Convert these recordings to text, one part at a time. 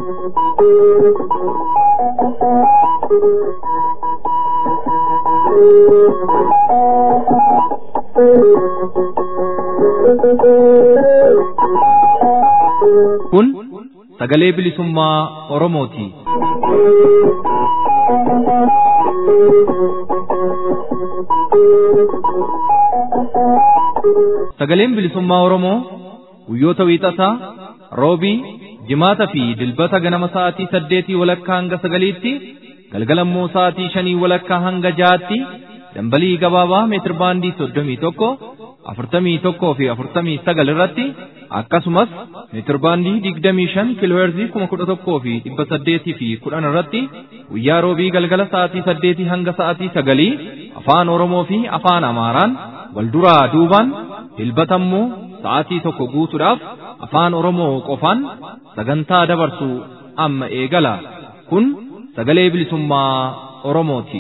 Kun sagalee bilisummaa Oromooti. Sagaleen bilisummaa Oromoo guyyoota wiixataa, roobii, jimaataa fi dilbata ganama sa'aatii saddeetii walakkaa hanga sagaliitti, galgalammoo sa'aatii shanii walakkaa hanga jaatti, dambalii gabaabaa meetir baandii soddomii tokko, afurtamii tokkoo fi afurtamii sagal irratti akkasumas meetir baandii digdamii shan kiilooherzii kuma kudha tokkoo fi dhibba saddeetii fi kudhan irratti guyyaa roobii galgala sa'aatii saddeetii hanga sa'aatii sagalii afaan Oromoo fi afaan Amaaraan wal duraa duubaan dilbatammoo sa'aatii tokko guutuudhaaf afaan Oromoo qofaan sagantaa dabarsu amma eegala. Kun sagalee bilisummaa Oromooti.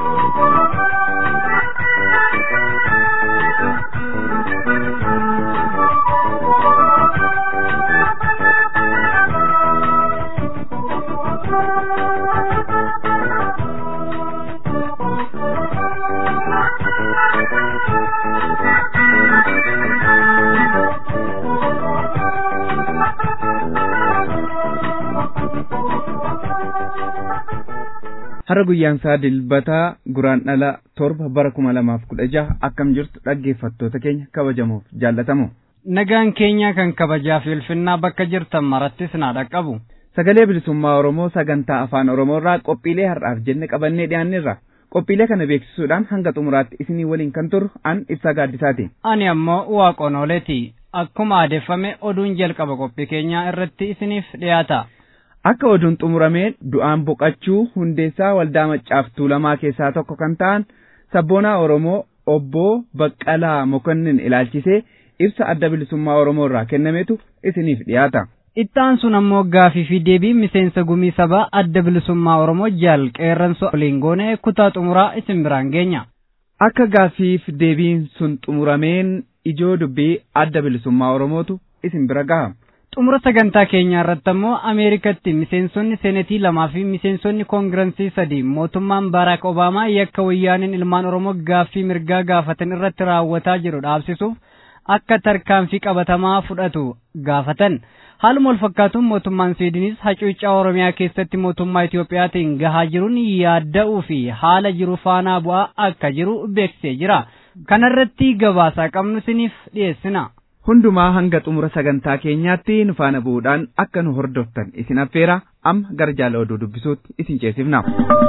Har'a guyyaan isaa dilbataa guraandhala torba bara kuma lamaaf kudha jaha akkam jirtu dhaggeeffattoota keenya kabajamoof jaallatamu. Nagaan keenya kan kabajaa fi ulfinnaa bakka jirtan marattis naa dhaqqabu. Sagalee bilisummaa Oromoo sagantaa afaan Oromoo irraa qophiilee har'aaf jenne qabannee dhiyaanneerra. Qophiilee kana beeksisuudhaan hanga xumuraatti isinii waliin kan turru an ibsaa gaaddisaati. Ani ammoo waaqonooleeti. Akkuma aadeffame oduun jalqaba qophii keenyaa irratti isiniif dhiyaata. Akka oduun xumuramee du'aan boqachuu hundeessaa waldaa maccaaf tuulamaa keessaa tokko kan ta'an sabboonaa Oromoo obbo Baqqalaa Mokonnin ilaalchisee ibsa adda bilisummaa Oromoo irraa kennametu isiniif dhiyaata. Ittaan sun ammoo gaafii fi deebii miseensa gumii sabaa adda bilisummaa Oromoo jaal qeerranso waliin goone kutaa xumuraa isin biraan geenya. Akka gaafiif deebiin sun xumurameen ijoo dubbii adda bilisummaa Oromootu isin bira gaha. xumura sagantaa keenyaa irratti ammoo ameerikatti miseensonni seenetii lamaa fi miseensonni koongirensii sadii mootummaan baaraak obaamaa yakka wayyaaniin ilmaan oromoo gaaffii mirgaa gaafatan irratti raawwataa jiru dhaabsisuuf akka tarkaanfii qabatamaa fudhatu gaafatan haaluma wal fakkaatuun mootummaan swiidiniis hacuuccaa oromiyaa keessatti mootummaa itiyoophiyaatiin gahaa jiruun yaadda'uu fi haala jiru faanaa bu'aa akka jiru beeksisee jira kanarratti gabaasaa qabnu isiniif dhiyeessina. hundumaa hanga xumura sagantaa keenyaatti nu faana bu'uudhaan akka nu hordoftan isin affeera amma gara jaala oduu dubbisuutti isin ceesifna.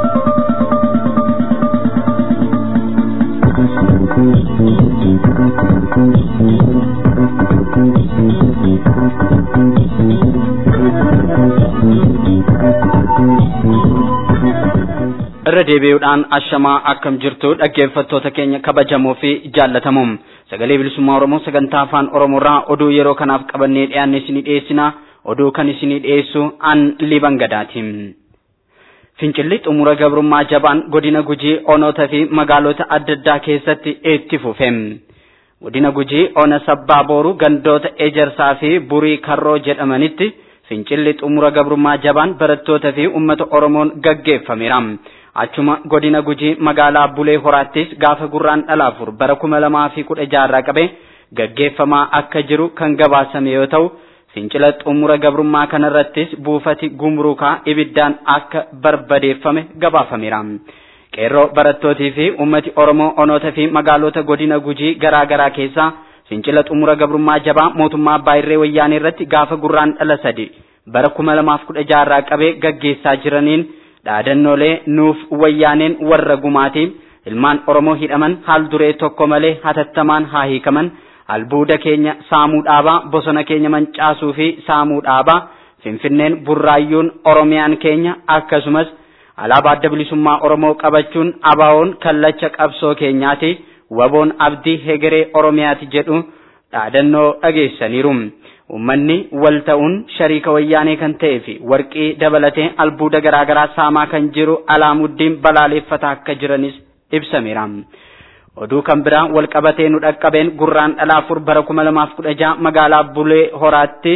irra deebi'uudhaan ashamaa akkam jirtu dhaggeeffattoota keenya kabajamoo fi jaallatamuum sagalee bilisummaa oromoo sagantaa afaan oromoorraa oduu yeroo kanaaf qabannee dhiyaanne isinii dhiyeessina oduu kan isinii dhiyeessu an liban gadaatiin. Fincilli xumura gabrummaa jabaan godina gujii onoota fi magaalota adda addaa keessatti itti fufe. Godina gujii ona sabbaa booru gandoota ejersaa fi burii karroo jedhamanitti fincilli xumura gabrummaa jabaan barattoota fi uummata oromoon gaggeeffameera. Achuma godina gujii magaalaa Bulee Horaattis gaafa gurraandhala afur bara kuma lamaa fi kudha jaha qabe gaggeeffamaa akka jiru kan gabaasame yoo ta'u fincila xumura gabrummaa kanarrattis buufati gumruukaa ibiddaan akka barbadeeffame gabaafameera. Qeerroo barattootii fi uummati Oromoo onoota fi magaalota godina gujii garaa garaa keessaa fincila xumura gabrummaa jabaa mootummaa Baayirree Wayyaanee irratti gaafa gurraandhala sadi bara kuma lamaaf kudha jaha qabee gaggeessaa jiraniin dhaadannoolee nuuf wayyaaneen warra gumaati ilmaan oromoo hidhaman haal duree tokko malee hatattamaan haa hiikaman albuuda keenya saamuu dhaabaa bosona keenya mancaasuu fi saamuu dhaabaa finfinneen burraayyuun oromiyaan keenya akkasumas alaabaa adda bilisummaa oromoo qabachuun abaawoon kallacha qabsoo keenyaati waboon abdii hegeree oromiyaati jedhu dhaadannoo dhageessaniiru. Uummanni wal ta'uun shariika wayyaanee kan ta'ee fi warqii dabalatee albuuda garaagaraa saamaa kan jiru alaamuddin balaaleeffataa akka jiranis ibsameera. Oduu kan biraa wal qabatee nu dhaqqabeen gurraandhala afur bara kuma lamaaf kudha jaha magaalaa Bulee Horaatti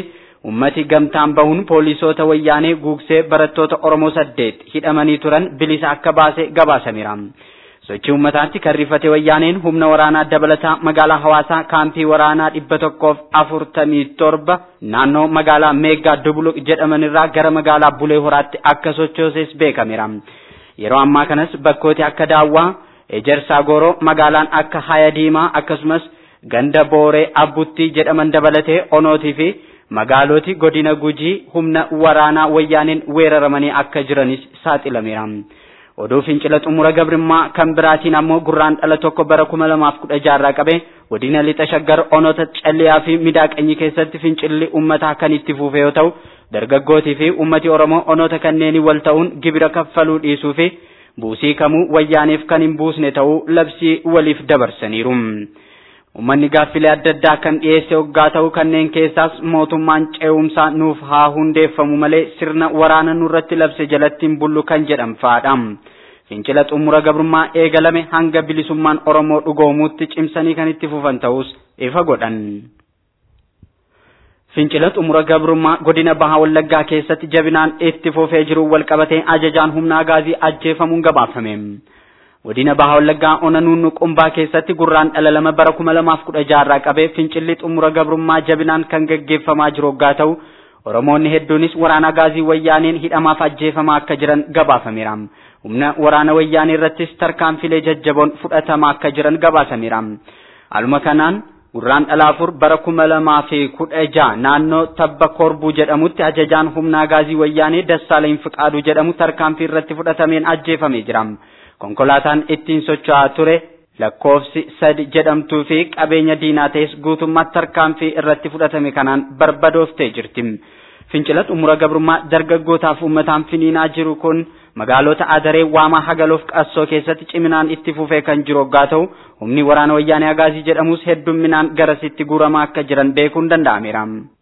ummati gamtaan bahuun poolisoota wayyaanee guugsee barattoota Oromoo saddeet hidhamanii turan bilisa akka baase gabaasameera. Sochii ummataatti kan rifate wayyaaneen humna waraanaa dabalataa magaalaa hawaasaa kaampii waraanaa dhibba tokkoof afurtamii torba naannoo magaalaa Meeggaa Dubuluq jedhamanirraa gara magaalaa Bulee Horaatti akka sochooses beekameera. Yeroo ammaa kanas bakkooti akka Daawwaa, Ejersaa Gooroo, magaalaan akka Haya Diimaa akkasumas ganda Booree Abbuttii jedhaman dabalatee onootii fi magaaloti godina Gujii humna waraanaa wayyaaneen weeraramanii akka jiranis saaxilameera. Oduu fincila xumura gabrummaa kan biraatiin ammoo gurraandhala tokko bara kuma lamaaf kudha jaha qabe godina lixa shaggar onoota calliyaa fi midaaqanyii keessatti fincilli ummataa kan itti fufe yoo ta'u dargaggootii fi ummati oromoo onoota kanneenii wal ta'uun gibira kaffaluu dhiisuu fi buusii kamuu wayyaaniif kan hin buusne ta'uu labsii waliif dabarsaniiru. Uummanni gaaffilee adda addaa kan dhiyeesse hoggaa ta'u kanneen keessaas mootummaan ce'umsaa nuuf haa hundeeffamu malee sirna waraana nurratti labse jalatti hin bullu kan jedhan fa'aadha. Fincila xumura gabrummaa eegalame hanga bilisummaan Oromoo dhugoomuutti cimsanii kan itti fufan ta'us ifa godhan. Fincila xumura gabrummaa godina Bahaa Wallaggaa keessatti jabinaan itti fufee jiru walqabatee ajajaan humnaa gaazii ajjeefamuun gabaafame. Godina Bahaa Wallaggaa ona nuunnu qumbaa keessatti gurraan dhala lama bara kuma lamaaf kudha jaha qabee fincilli xumura gabrummaa jabinaan kan gaggeeffamaa jiru hoggaa ta'u Oromoonni hedduunis waraana gaazii wayyaaneen hidhamaaf ajjeefamaa akka jiran gabaafameera. Humna waraana wayyaanee irrattis tarkaanfilee jajjaboon fudhatamaa akka jiran gabaasameera. Aluma kanaan gurraan dhala afur bara kuma lamaa fi kudha jaha naannoo tabba korbuu jedhamutti ajajaan humnaa gaazii wayyaanee Dassaalany Fiqaaduu jedhamu tarkaanfii irratti fudhatameen ajjeefamee jira. konkolaataan ittiin socho'aa ture lakkoofsi sadi jedhamtuu fi qabeenya diinaa ta'es guutummaatti tarkaanfii irratti fudhatame kanaan barbadooftee jirti. Fincila xumura gabrummaa dargaggootaaf uummataan finiinaa jiru kun magaalota Adaree Waamaa Hagaloof Qassoo keessatti ciminaan itti fufee kan jiru hoggaa ta'u humni waraana wayyaanee Agaazii jedhamus heddumminaan garasitti guuramaa akka jiran beekuun danda'ameera.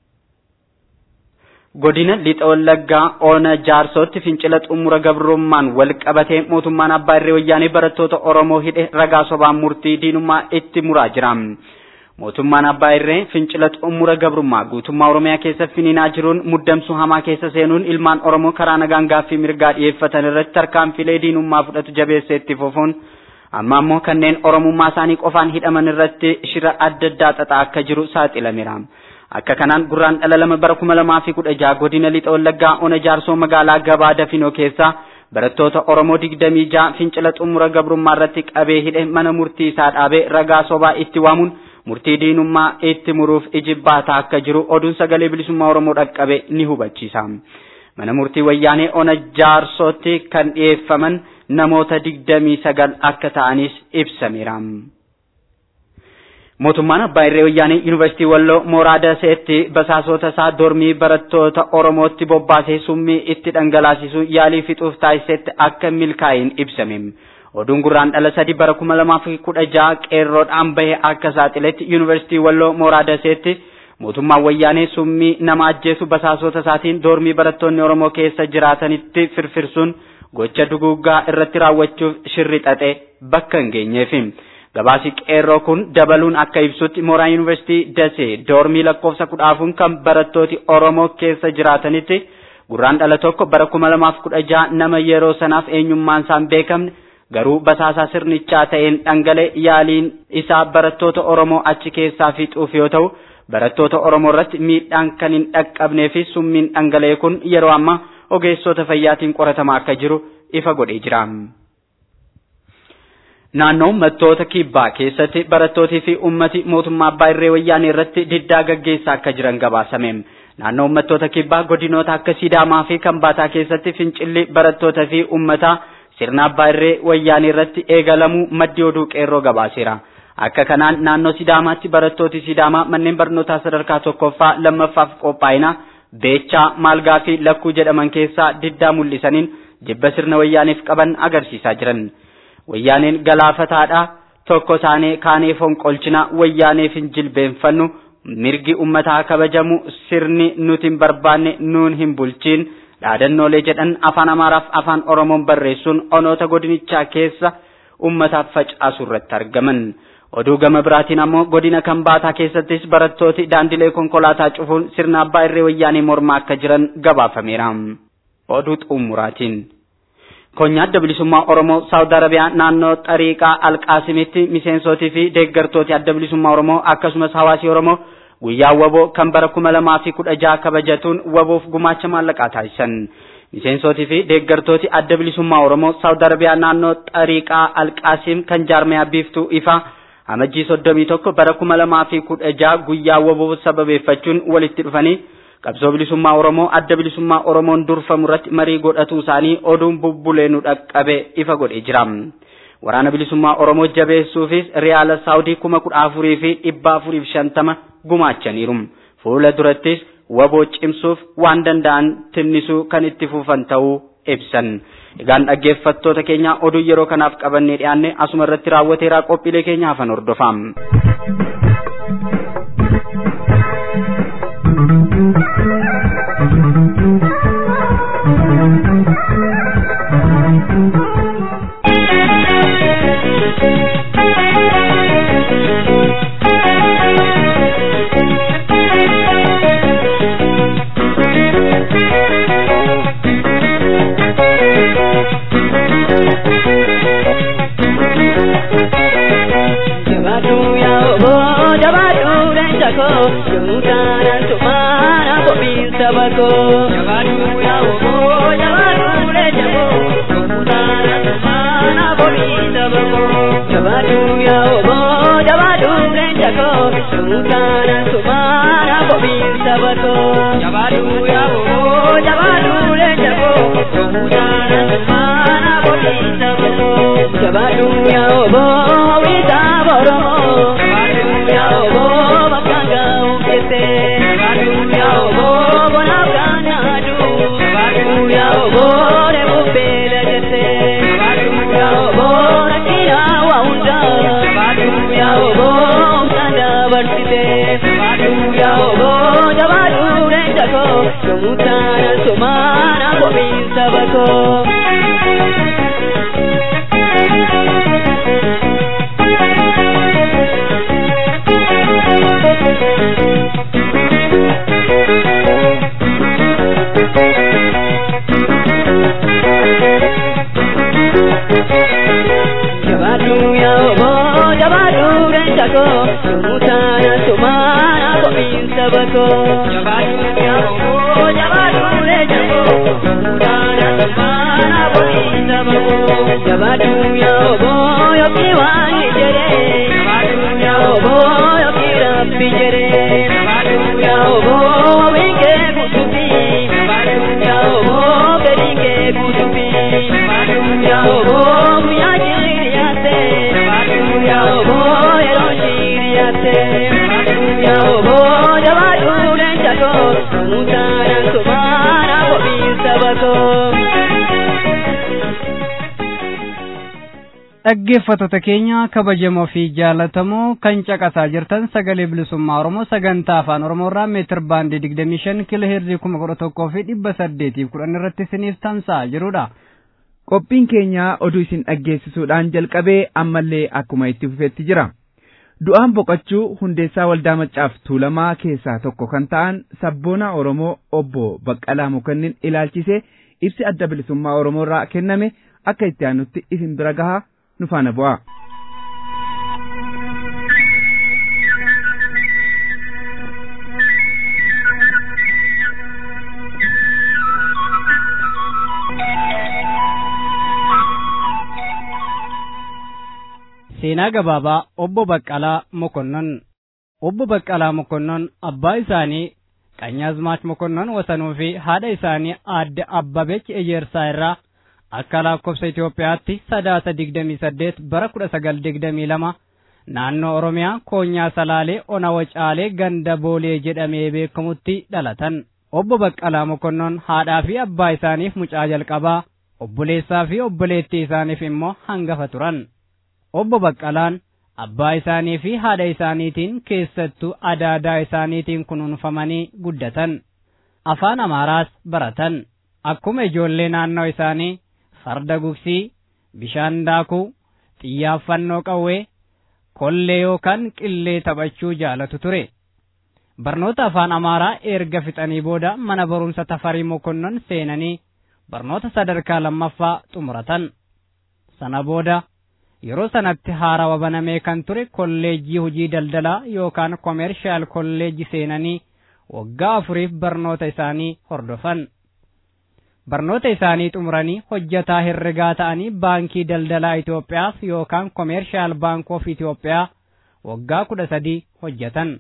godina lixa wallaggaa oona jaarsootti fincila xumura gabrummaan wal qabatee mootummaan abbaa irree wayyaanee barattoota oromoo hidhe ragaa sobaan murtii diinummaa itti muraa jira mootummaan abbaa irree fincila xumura gabrummaa guutummaa oromiyaa keessa finiinaa jiruun muddamsuu hamaa keessa seenuun ilmaan oromoo karaa nagaan gaaffii mirgaa dhiyeeffatan irratti tarkaanfilee diinummaa fudhatu jabeessee itti fufuun amma ammoo kanneen oromummaa isaanii qofaan hidhaman irratti shira adda addaa xaxaa akka jiru saaxilameera. akka kanaan gurraan dhala lama bara kuma lamaa fi kudha jaha godina lixa wallaggaa ona jaarsoo magaalaa gabaa dafinoo keessa barattoota oromoo digdamii jaha fincila xumura gabrummaa irratti qabee hidhe mana murtii isaa dhaabee ragaa sobaa itti waamuun murtii diinummaa itti muruuf ijibbaataa akka jiru oduun sagalee bilisummaa oromoo dhaqqabe ni hubachiisa. mana murtii wayyaanee ona jaarsootti kan dhiyeeffaman namoota digdamii sagal akka ta'anis ibsameera. mootummaan abbaa irree wayyaanee yuunivarsiitii walloo mooraa daseetti basaasota isaa dormii barattoota oromootti bobbaasee summii itti dhangalaasisu yaalii fixuuf taasisetti akka milkaa'in ibsame oduun gurraan dhala sadi bara kuma lamaa fi kudha jaha qeerroodhaan bahe akka saaxiletti yuunivarsiitii walloo mooraa daseetti mootummaan wayyaanee summii nama ajjeesu basaasota isaatiin dormii barattoonni oromoo keessa jiraatanitti firfirsuun gocha duguuggaa irratti raawwachuuf shirri xaxe bakka hin geenyeefi. gabaasi qeerroo kun dabaluun akka ibsutti mooraa yuunivarsiitii dasee doormii lakkoofsa kudha afuun kan barattooti oromoo keessa jiraatanitti gurraan dhala tokko bara kuma lamaaf kudha jaha nama yeroo sanaaf eenyummaan isaan beekamne garuu basaasaa sirnichaa ta'een dhangale yaaliin isaa barattoota oromoo achi keessaa fixuuf yoo ta'u barattoota oromoo irratti miidhaan kan hin dhaqqabnee fi summiin dhangala'e kun yeroo ammaa ogeessota fayyaatiin qoratamaa akka jiru ifa godhee jira. naannoo uummattoota kibbaa keessatti barattootii fi ummati mootummaa abbaa irree wayyaanee irratti diddaa gaggeessaa akka jiran gabaasame. Naannoo uummattoota kibbaa godinoota akka Sidaamaa fi Kambaataa keessatti fincilli barattootaa fi uummataa sirna abbaa irree wayyaanee irratti eegalamuu maddi oduu qeerroo gabaaseera. Akka kanaan naannoo Sidaamaatti barattooti Sidaamaa manneen barnootaa sadarkaa tokkoffaa lammaffaaf qophaa'ina beechaa maalgaa fi lakkuu jedhaman keessaa diddaa mul'isaniin jibba sirna wayyaaneef qaban agarsiisaa jiran. wayyaaneen galaafataadha tokko taanee kaanee fonqolchina wayyaaneef hin jilbeenfannu mirgi ummataa kabajamu sirni nuti hin barbaanne nuun hin bulchiin dhaadannoolee jedhan afaan amaaraaf afaan oromoon barreessuun onoota godinichaa keessa ummataaf facaasu irratti argaman oduu gama biraatiin ammoo godina kambaataa keessattis barattooti daandilee konkolaataa cufuun sirna abbaa irree wayyaanee mormaa akka jiran gabaafameera. oduu xumuraatiin. Konyaa adda bilisummaa Oromoo Saawud Arabiyaa naannoo xariiqaa Alqaasimitti miseensootii fi deeggartooti adda bilisummaa Oromoo akkasumas hawaasii Oromoo guyyaa waboo kan bara kuma lamaa fi kudha jaha kabajatuun waboof gumaacha maallaqaa taasisan. Miseensootii fi deeggartooti adda bilisummaa Oromoo Saawud Arabiyaa naannoo xariiqaa Alqaasim kan jaarmayaa biiftuu ifa amajjii soddomii tokko bara kuma lamaa fi kudha jaha guyyaa waboo sababeeffachuun walitti dhufanii qabsoo bilisummaa Oromoo adda bilisummaa Oromoon durfamu irratti marii godhatuu isaanii oduun bubbulee nu dhaqqabe ifa godhee jira. Waraana bilisummaa Oromoo jabeessuufis riyaala Saawudii kuma kudha afurii fi dhibba afurii fi shantama gumaachaniiru. Fuula durattis waboo cimsuuf waan danda'an tinnisuu kan itti fufan ta'uu ibsan. Egaan dhaggeeffattoota keenya oduu yeroo kanaaf qabannee dhiyaanne asuma irratti raawwateeraa qophiilee keenya hafan hordofaa. dhaggeeffattoota keenya kabajamoo fi jaallatamoo kan caqasaa jirtan sagalee bilisummaa oromoo sagantaa afaan oromoo irraa meetir baandii digdamii shan kiiloo heerzii kuma kudha tokkoo fi dhibba saddeetiif kudhan irratti isiniif tamsa'aa jirudha. Qophiin keenya oduu isin dhaggeessisuudhaan jalqabee ammallee akkuma itti fufetti jira. Du'aan boqochuu hundeessaa waldaa maccaaf tuulamaa keessaa tokko kan ta'an sabboonaa Oromoo obbo Baqqalaa Mokonnin ilaalchisee ibsi adda bilisummaa Oromoo irraa kenname akka itti aanutti isin bira gahaa nu faana bu'aa. Seenaa gabaabaa obbo Baqqalaa Mokonnon Obbo Baqqalaa Mokonnon abbaa isaanii Qanyaazmaach Mokonnon Wasanuu fi haadha isaanii aadde Abbabech Ejersaa irraa akka lakkoofsa Itoophiyaatti sadaasa digdamii saddeet bara kudha sagal digdamii lama naannoo Oromiyaa Koonyaa Salaalee Ona Wacaalee Ganda Boolee jedhamee beekamutti dhalatan. Obbo Baqqalaa Mokonnon haadhaa fi abbaa isaaniif mucaa jalqabaa obboleessaa fi obboleettii isaaniif immoo hangafa turan. Obbo Baqqalaan abbaa isaanii fi haadha isaaniitiin keessattuu adaadaa isaaniitiin kunuunfamanii guddatan. Afaan Amaaraas baratan. Akkuma ijoollee naannoo isaanii farda gugsii, bishaan daakuu, xiyyaafannoo qawwee, kollee yookaan qillee taphachuu jaalatu ture. Barnoota afaan Amaaraa erga fixanii booda mana barumsa Tafarii Mokonnon seenanii barnoota sadarkaa lammaffaa xumuratan. Sana booda yeroo sanatti haarawa banamee kan ture kolleejjii hojii daldalaa yookaan koomershaal kolleejjii seenanii waggaa afuriif barnoota isaanii hordofan. Barnoota isaanii xumuranii hojjataa herregaa ta'anii baankii daldalaa Itoophiyaaf yookaan koomershaal baank of Itoophiyaa waggaa kudha sadii hojjatan.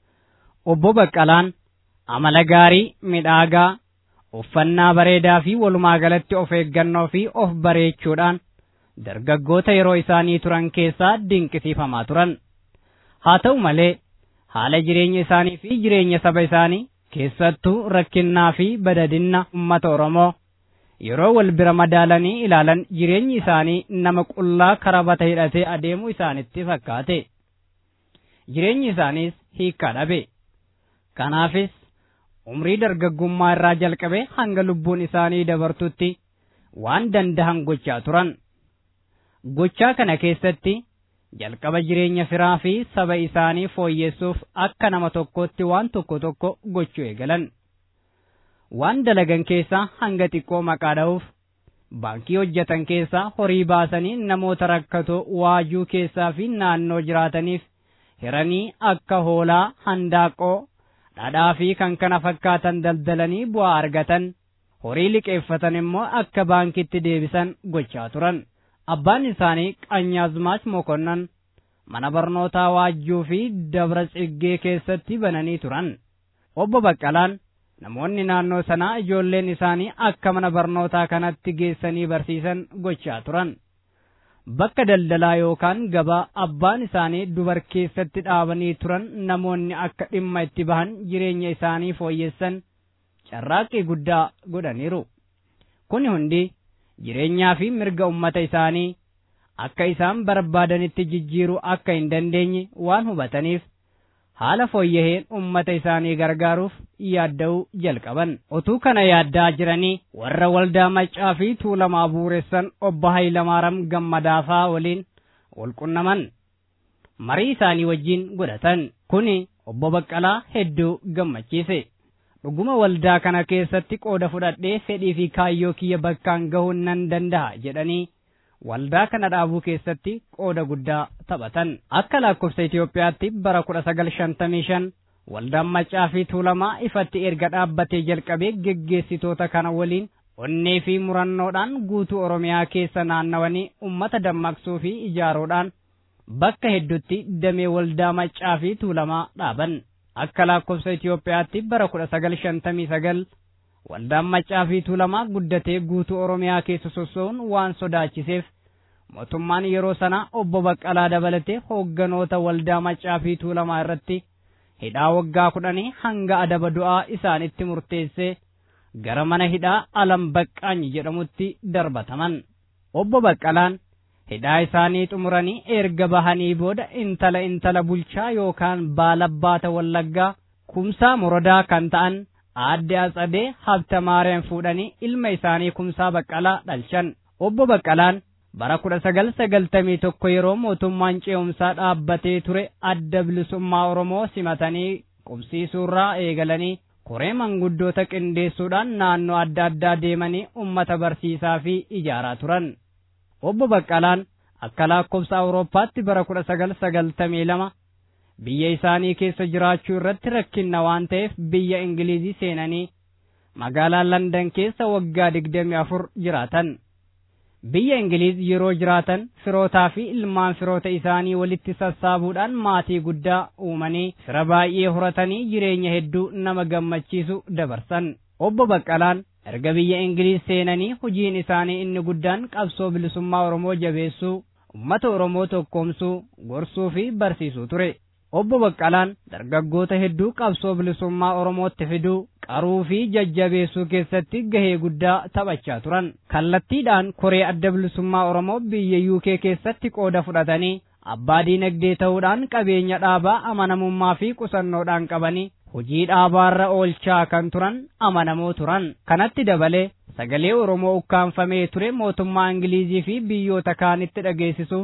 Obbo Baqqalaan amala gaarii midhaagaa uffannaa bareedaa fi walumaa galatti of eeggannoo fi of bareechuudhaan dargaggoota yeroo isaanii turan keessaa dinqisiifamaa turan. Haa ta'u malee haala jireenya isaanii fi jireenya saba isaanii keessattuu rakkinnaa fi badadinna uummata Oromoo yeroo wal bira madaalanii ilaalan jireenyi isaanii nama qullaa karabata hidhatee adeemuu isaanitti fakkaate. Jireenyi isaaniis hiikkaa dhabe. Kanaafis umrii dargaggummaa irraa jalqabee hanga lubbuun isaanii dabartutti waan dandahan gochaa turan. Gochaa kana keessatti jalqaba jireenya firaa fi saba isaanii fooyyessuuf akka nama tokkotti waan tokko tokko gochuu eegalan. Waan dalagan keessaa hanga xiqqoo maqaa dha'uuf baankii hojjetan keessaa horii baasanii namoota rakkatoo waajuu keessaa fi naannoo jiraataniif hiranii akka hoolaa handaaqqoo dhadhaa fi kan kana fakkaatan daldalanii bu'aa argatan horii liqeeffatan immoo akka baankitti deebisan gochaa turan. Abbaan isaanii Qanyaazmaach Mokonnon mana barnootaa waajjuu fi dabra ciggee keessatti bananii turan. Obbo Baqqalaan namoonni naannoo sanaa ijoolleen isaanii akka mana barnootaa kanatti geessanii barsiisan gochaa turan. Bakka daldalaa yookaan gabaa abbaan isaanii dubar keessatti dhaabanii turan namoonni akka dhimma itti bahan jireenya isaanii fooyyessan carraaqqii guddaa godhaniiru. Kuni hundi jireenyaa fi mirga ummata isaanii akka isaan barbaadanitti jijjiiruu akka hin dandeenye waan hubataniif haala fooyyaheen ummata isaanii gargaaruuf yaadda'uu jalqaban. Otuu kana yaaddaa jiranii warra waldaa maccaa fi tuulamaa buuressan obbo Hayilamaariyaam Gammadaafaa waliin walqunnaman. Marii isaanii wajjin godhatan. Kuni obbo Baqqalaa hedduu gammachiise. dhuguma waldaa kana keessatti qooda fudhadhee fedhii fi kaayyoo kiyya bakkaan gahuun nan danda'a jedhanii waldaa kana dhaabuu keessatti qooda guddaa taphatan. Akka lakkoofsa Itoophiyaatti bara kudha sagal shantamii shan waldaan maccaa fi tuulamaa ifatti erga dhaabbatee jalqabee geggeessitoota kana waliin onnee fi murannoodhaan guutuu Oromiyaa keessa naannawanii uummata dammaqsuu fi ijaaruudhaan bakka hedduutti damee waldaa maccaa fi tuulamaa dhaaban. akka lakkoofsa Itoophiyaatti bara kudha sagal shantamii sagal waldaan maccaa fi tuulamaa guddatee guutuu Oromiyaa keessa sosso'uun waan sodaachiseef mootummaan yeroo sana obbo Baqqalaa dabalatee hoogganoota waldaa maccaa fi tuulamaa irratti hidhaa waggaa kudhanii hanga adaba du'aa isaanitti murteessee gara mana hidhaa alam baqqaany jedhamutti darbataman. Obbo Baqqalaan hidhaa isaanii xumuranii erga bahanii booda intala intala bulchaa yookaan baalabbaata wallaggaa kumsaa morodaa kan ta'an aadde atsadee habta maariyaam fuudhanii ilma isaanii kumsaa baqqalaa dhalchan obbo baqqalaan bara kudha sagal sagaltamii tokko yeroo mootummaan ce'umsaa dhaabbatee ture adda bilisummaa oromoo simatanii qubsiisuurraa eegalanii koree manguddoota qindeessuudhaan naannoo adda addaa deemanii ummata barsiisaa fi ijaaraa turan. obbo Baqqalaan akka lakkoofsa Awurooppaatti bara kudha sagal sagaltamii lama biyya isaanii keessa jiraachuu irratti rakkinna waan ta'eef biyya Ingilizii seenanii magaalaa Landan keessa waggaa digdamii afur jiraatan. Biyya Ingiliz yeroo jiraatan firootaa fi ilmaan firoota isaanii walitti sassaabuudhaan maatii guddaa uumanii fira baay'ee horatanii jireenya hedduu nama gammachiisu dabarsan. Obbo Baqqalaan erga biyya Ingiliz seenanii hojiin isaanii inni guddaan qabsoo bilisummaa Oromoo jabeessuu, uummata Oromoo tokkoomsuu, gorsuu fi barsiisuu ture. Obbo Baqqalaan dargaggoota hedduu qabsoo bilisummaa Oromootti fiduu, qaruu fi jajjabeessuu keessatti gahee guddaa taphachaa turan. Kallattiidhaan koree adda bilisummaa Oromoo biyya UK keessatti qooda fudhatanii abbaa diinagdee ta'uudhaan qabeenya dhaabaa amanamummaa fi qusannoodhaan qabanii hojii dhaabaarra oolchaa kan turan amanamoo turan. Kanatti dabalee sagalee Oromoo ukkaanfamee ture mootummaa Ingilizii fi biyyoota kaanitti dhageessisuuf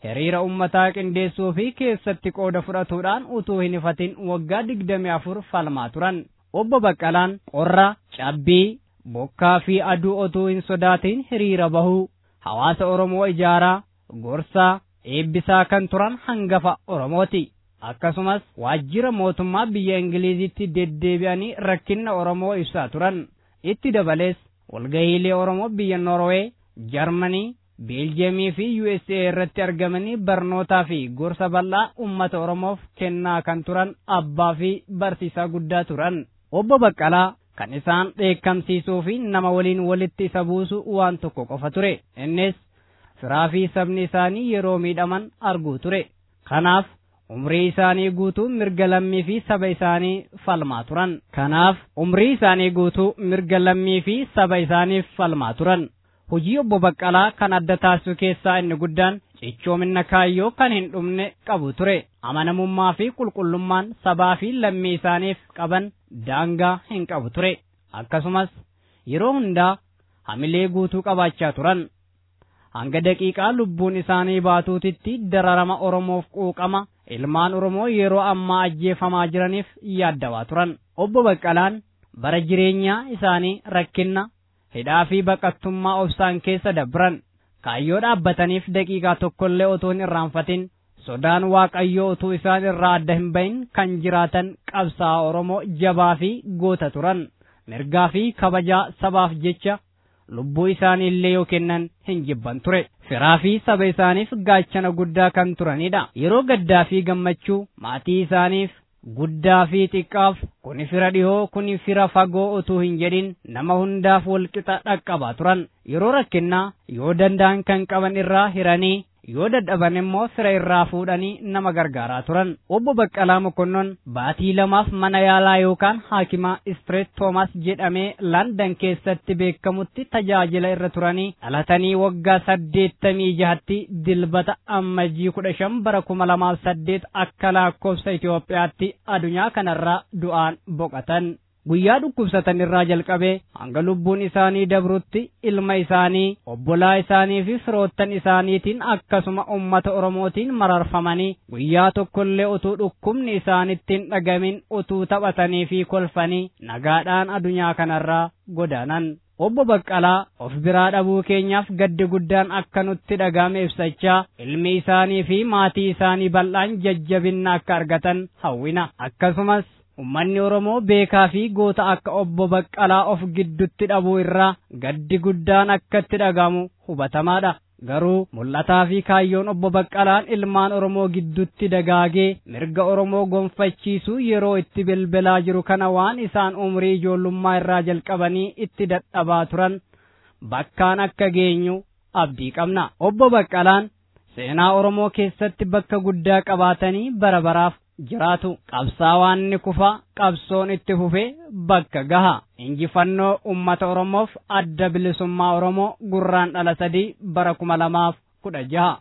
hiriira ummataa qindeessuu fi keessatti qooda fudhatuudhaan utuu hin ifatin waggaa digdamii afur falmaa turan. Obbo Baqqalaan qorra, cabbii, bokkaa fi aduu otuu hin sodaatin hiriira bahuu hawaasa Oromoo ijaaraa, gorsaa, eebbisaa kan turan hangafa Oromooti. Akkasumas waajjira mootummaa biyya Ingiliizitti deddeebi'anii rakkina Oromoo ibsaa turan. Itti dabalees walgahiilee Oromoo biyya Norwee, Jarmanii, Beeljeemii fi USA irratti argamanii barnootaa fi gorsa bal'aa uummata Oromoof kennaa kan turan abbaa fi barsiisaa guddaa turan. Obbo Baqqalaa kan isaan dheekkamsiisuu fi nama waliin walitti isa buusu waan tokko qofa ture. Innis firaa fi sabni isaanii yeroo miidhaman arguu ture. Kanaaf umrii isaanii guutuu mirga lammii fi saba isaanii falmaa turan. Kanaaf umrii isaanii guutuu mirga lammii fi saba isaaniif falmaa turan. Hojii obbo Baqqalaa kan adda taasisu keessaa inni guddaan cichoomina kaayyoo kan hin dhumne qabu ture. Amanamummaa fi qulqullummaan sabaa fi lammii isaaniif qaban daangaa hin qabu ture. Akkasumas yeroo hundaa hamilee guutuu qabaachaa turan. Hanga daqiiqaa lubbuun isaanii baatuutitti dararama Oromoof quuqama ilmaan Oromoo yeroo ammaa ajjeefamaa jiraniif yaaddawaa turan. Obbo Baqqalaan bara jireenyaa isaanii rakkinna hidhaa fi baqattummaa obsaan keessa dabran kaayyoo dhaabbataniif daqiiqaa tokkollee otoo hin irraanfatin sodaan waaqayyoo utuu isaan irraa adda hin bahin kan jiraatan qabsaa'aa Oromoo jabaa fi goota turan mirgaa fi kabajaa sabaaf jecha lubbuu isaanii illee yoo kennan hin jibban ture firaa fi saba isaaniif gaachana guddaa kan turanidha yeroo gaddaa fi gammachuu maatii isaaniif guddaa fi xiqqaaf kuni fira dhihoo kuni fira fagoo utuu hin jedhin nama hundaaf walqixa dhaqqabaa turan yeroo rakkinnaa yoo danda'an kan qaban irraa hiranii yoo dadhaban immoo fira irraa fuudhanii nama gargaaraa turan obbo Baqqalaa Mokonnon baatii lamaaf mana yaalaa yookaan haakimaa Istreet Toomas jedhamee Landan keessatti beekamutti tajaajila irra turanii dhalatanii waggaa saddeettamii jahatti dilbata ammajjii kudha shan bara kuma lamaaf saddeet akka lakkoofsa Itoophiyaatti adunyaa kanarraa du'aan boqatan. guyyaa dhukkubsatan irraa jalqabee hanga lubbuun isaanii dabrutti ilma isaanii obbolaa isaanii fi firoottan isaaniitiin akkasuma ummata oromootiin mararfamanii guyyaa tokkollee utuu dhukkubni isaanittiin dhagamin utuu taphatanii fi kolfanii nagaadhaan adunyaa kanarraa godaanan. Obbo Baqqalaa of biraa dhabuu keenyaaf gaddi guddaan akka nutti dhaga'ame ibsachaa ilmi isaanii fi maatii isaanii bal'aan jajjabinna akka argatan hawwina akkasumas Ummanni Oromoo beekaa fi goota akka obbo Baqqalaa of giddutti dhabuu irraa gaddi guddaan akka itti dhagamu hubatamaadha. Garuu mul'ataa fi kaayyoon obbo Baqqalaan ilmaan Oromoo giddutti dagaagee mirga Oromoo gonfachiisuu yeroo itti bilbilaa jiru kana waan isaan umrii ijoollummaa irraa jalqabanii itti dadhabaa turan bakkaan akka geenyu abdii qabna. Obbo Baqqalaan seenaa Oromoo keessatti bakka guddaa qabaatanii bara baraaf jiraatu qabsaawaan ni kufa qabsoon itti fufee bakka gaha injifannoo ummata oromoof adda bilisummaa oromoo gurraan dhala sadii bara kuma lamaaf kudha jaha.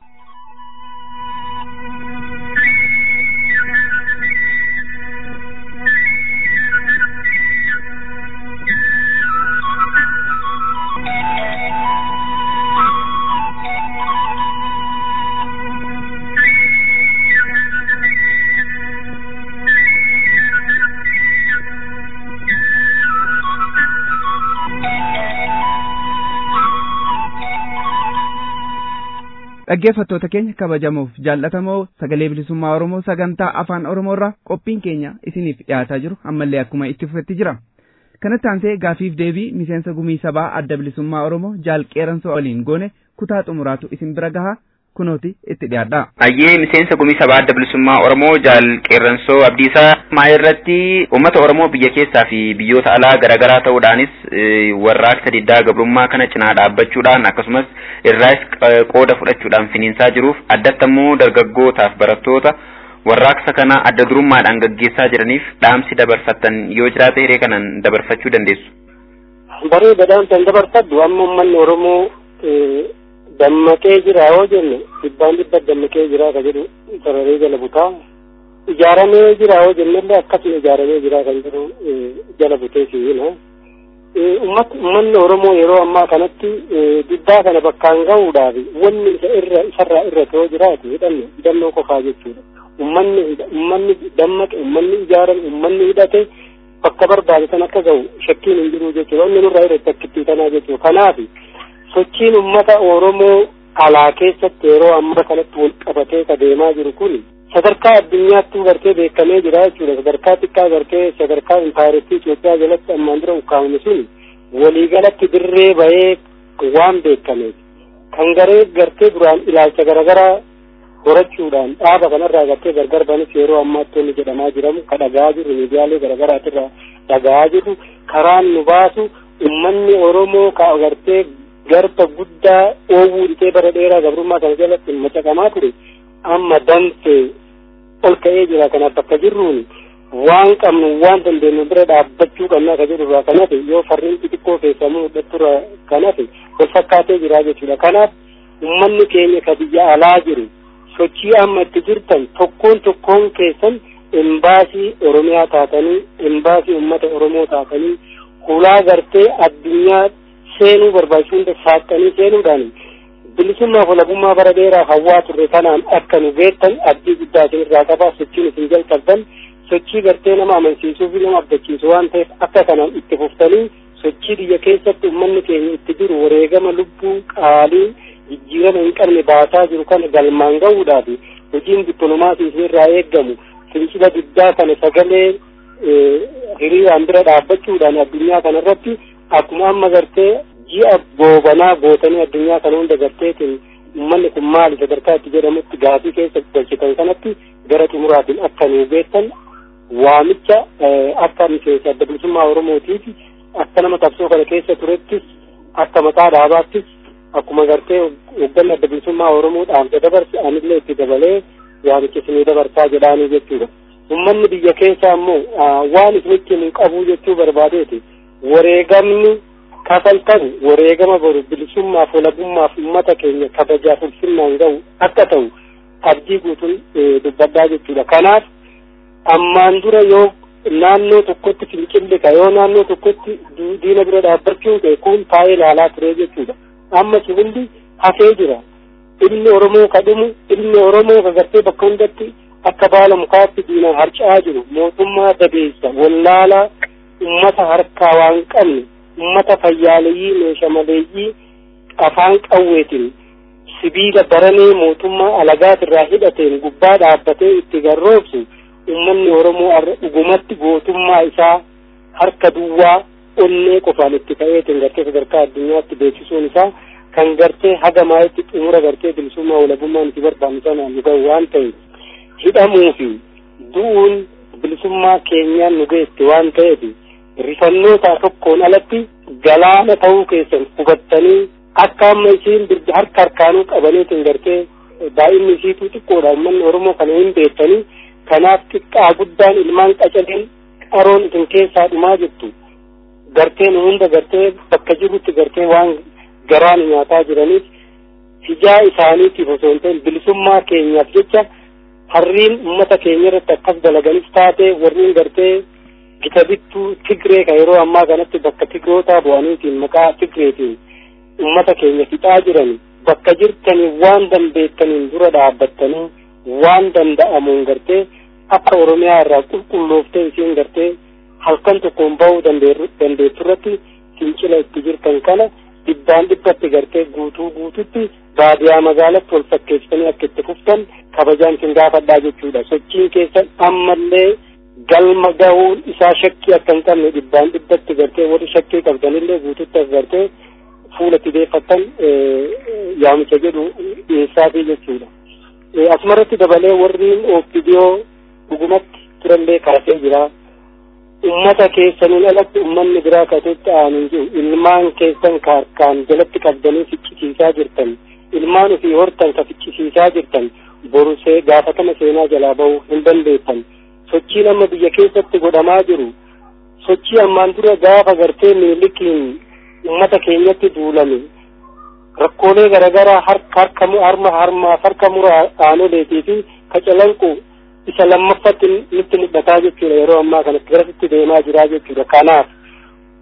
dhaggeeffattoota keenya kabajamuuf jaallatamoo sagalee bilisummaa oromoo sagantaa afaan oromoorraa qophiin keenya isiniif dhiyaataa jiru ammallee akkuma itti fufetti jira kanatti aansee gaafiif deebii miseensa gumii sabaa adda bilisummaa oromoo jaal qeeransoo waliin goone kutaa xumuraatu isin bira gaha kunooti itti dhiyaadha. Ayyee miseensa gumii sabaa adda bilisummaa Oromoo jaal qeerransoo abdiisaa maa irratti uummata Oromoo biyya keessaa fi biyyoota alaa garaagaraa ta'uudhaanis warraaqsa diddaa gabrummaa kana cinaa dhaabbachuudhaan akkasumas irraas qooda fudhachuudhaan finiinsaa jiruuf addatti ammoo dargaggootaaf barattoota warraaqsa kana adda durummaadhaan gaggeessaa jiraniif dhaamsi dabarfattan yoo jiraate hiree kanan dabarfachuu dandeessu. Bareedaadhaan kan dabarfadhu amma uummanni Oromoo dammaqee jira yoo jenne dhibbaan dhibba dammaqee jira ka jedhu sararee jala butaa ijaaramee jira yoo jennellee akkasuma ijaaramee jira kan jedhu jala butee si'ina ummanni Oromoo yeroo ammaa kanatti diddaa kana bakkaan gahuudhaaf wanni isa irra isarraa irra ta'oo jiraatu hidhanne hidhannoo qofaa jechuudha. Ummanni ummanni dammaqe ummanni ijaarame ummanni hidhate bakka barbaade san akka gahu shakkiin hin jiru jechuudha. Inni nurraa irratti akkittii tanaa jechuudha. Kanaaf sochiin ummata Oromoo alaa keessatti yeroo ammaa kanatti wal qabatee adeemaa jiru kun sadarkaa addunyaatti gartee beekamee jira jechuudha. Sadarkaa xiqqaa gartee sadarkaa impaayireetii Itoophiyaa jalatti ammaan dura ukkaamame sun waliigalatti dirree bahee waan beekameef kan garee gartee duraan ilaalcha garaagaraa horachuudhaan dhaaba kanarraa gartee gargar banis yeroo ammaatti inni jedhamaa jiramu ka dhagaa jiru miidiyaalee garaagaraatirraa dhagaa jiru karaan nu baasu ummanni Oromoo ka gartee garba guddaa oowwuu dhitee bara dheeraa gabrummaa kana jalatti macaqamaa ture amma danfee ol ka'ee jira kanaaf bakka jirruun waan qabnu waan dandeenyu bira dhaabbachuu qabna ka jedhu irraa kanaaf yoo farriin xixiqqoo keessamuu hudhatturra kanaaf wal fakkaatee jira jechuudha kanaaf ummanni keenya ka biyya alaa jiru sochii amma itti jirtan tokkoon tokkoon keessan embaasii oromiyaa taatanii embaasii ummata oromoo taatanii hulaa gartee addunyaa seenuu barbaachisuu hunda saaxanii seenuudhaan bilisummaa walabummaa bara dheeraa hawwaa turre kanaan akka nu geettan abdii guddaa isin irraa qabaa sochiin isin jalqabdan sochii gartee nama amansiisuu fi nama abdachiisu waan ta'eef akka kanaan itti fuftanii sochii biyya keessatti ummanni keenya itti jiru wareegama lubbuu qaalii jijjiirama hin qabne baasaa jiru kana galmaan gahuudhaaf hojiin dippiloomaasii isin irraa eeggamu fincila diddaa kana sagalee hiriiraan bira dhaabbachuudhaan addunyaa kanarratti akkuma amma gartee ji'a goobanaa gootanii addunyaa kana hunda garteetiin ummanni kun maali sadarkaa itti jedhamutti gaafii keessa galchitan kanatti gara xumuraatiin akka nuu geettan waamicha akka miseensa adda bilisummaa oromootiif akka nama qabsoo kana keessa turettis akka maqaa dhaabaattis akkuma gartee hoogganni adda bilisummaa oromoo dhaamsa dabarse anillee itti dabalee waamicha isinii dabarsaa jedhaanii jechuudha. Ummanni biyya keessaa immoo waan isinitti nu qabu jechuu barbaadeeti wareegamni kafaltan wareegama boru bilisummaaf walabummaaf ummata keenya kabajaaf ulfinnaan gahu akka ta'u abdii guutuun dubbadhaa jechuudha. Kanaaf ammaan dura yoo naannoo tokkotti fincilli ka yoo naannoo tokkotti diina bira dhaabbachuun kee kun taa'ee ilaalaa ture jechuudha. Amma si hundi hafee jira. Ilmi Oromoo ka dhumu ilmi Oromoo ka gartee bakka hundatti akka baala mukaatti diinaan harca'aa jiru mootummaa dabeessa wallaalaa ummata harkaa waan qabne ummata fayyaaleyyii meesha maleeyyii afaan qawweetiin sibiila baranee mootummaa alagaatirraa hidhateen gubbaa dhaabbatee itti garroobsu ummanni Oromoo dhugumatti gootummaa isaa harka duwwaa onnee qofaan itti ka'eetiin gartee sadarkaa addunyaatti beeksisuun isaa kan gartee haga maayetti xumura gartee bilisummaa walabummaan itti barbaannu sanaan nu ga'u waan ta'eef hidhamuu fi du'uun bilisummaa keenyaan nu geesse waan ta'eef rifannoota tokkoon alatti galaana ta'uu keessan hubattanii akka amma isiin harka harkaanuu qabaniitiin gartee baay'inni isiituu xiqqoodha uummanni Oromoo kana hin beektanii kanaaf xiqqaa guddaan ilmaan qacaleen qaroon isin keessaa dhumaa jirtu gartee nu hunda gartee bakka jirutti gartee waan garaan nyaataa jiraniif hijaa isaaniitiif osoo hin ta'in bilisummaa keenyaaf jecha harriin uummata keenya irratti akkas dalaganis taate warreen gartee kitabittuu tigree ka yeroo ammaa kanatti bakka tigrootaa bu'aniitiin maqaa tigreetiin uummata keenya fixaa jiran bakka jirtanii waan dandeettaniin dura dhaabbattanii waan danda'amuun gartee akka oromiyaa irraa qulqullooftee isiin gartee halkan tokkoon bahuu dandeettu irratti fincila itti jirtan kana dhibbaan dhibbatti gartee guutuu guututti baadiyaa magaalatti wal fakkeessanii akka itti fuftan kabajaan isin gaafadhaa jechuudha sochiin keessan ammallee galma gahuun isaa shakkii akka hin qabne dhibbaan dhibbatti gartee warri shakkii qabdanillee guututti as gartee fuula itti deeffattan yaamicha jedhu dhiyeessaatii jechuudha. Asumarratti dabalee warri oopidiyoo dhugumatti turallee kaasee jira. Ummata keessaniin alatti ummanni biraa kaatetti aanin jiru ilmaan keessan harkaan jalatti qabdanii ficcisiisaa jirtan ilmaan ofii hortan ka ficcisiisaa jirtan borusee gaafatama seenaa jalaa bahuu hin dandeettan. sochiin amma biyya keessatti godhamaa jiru sochii ammaan dura gaafa gartee miilikiin ummata keenyatti duulame rakkoolee garaagaraa harka harma harmaaf harka mura aanoleetii fi kacalanqu isa lammaffatti nutti mul'ataa jechuudha yeroo ammaa kanatti garasitti deemaa jiraa jechuudha kanaaf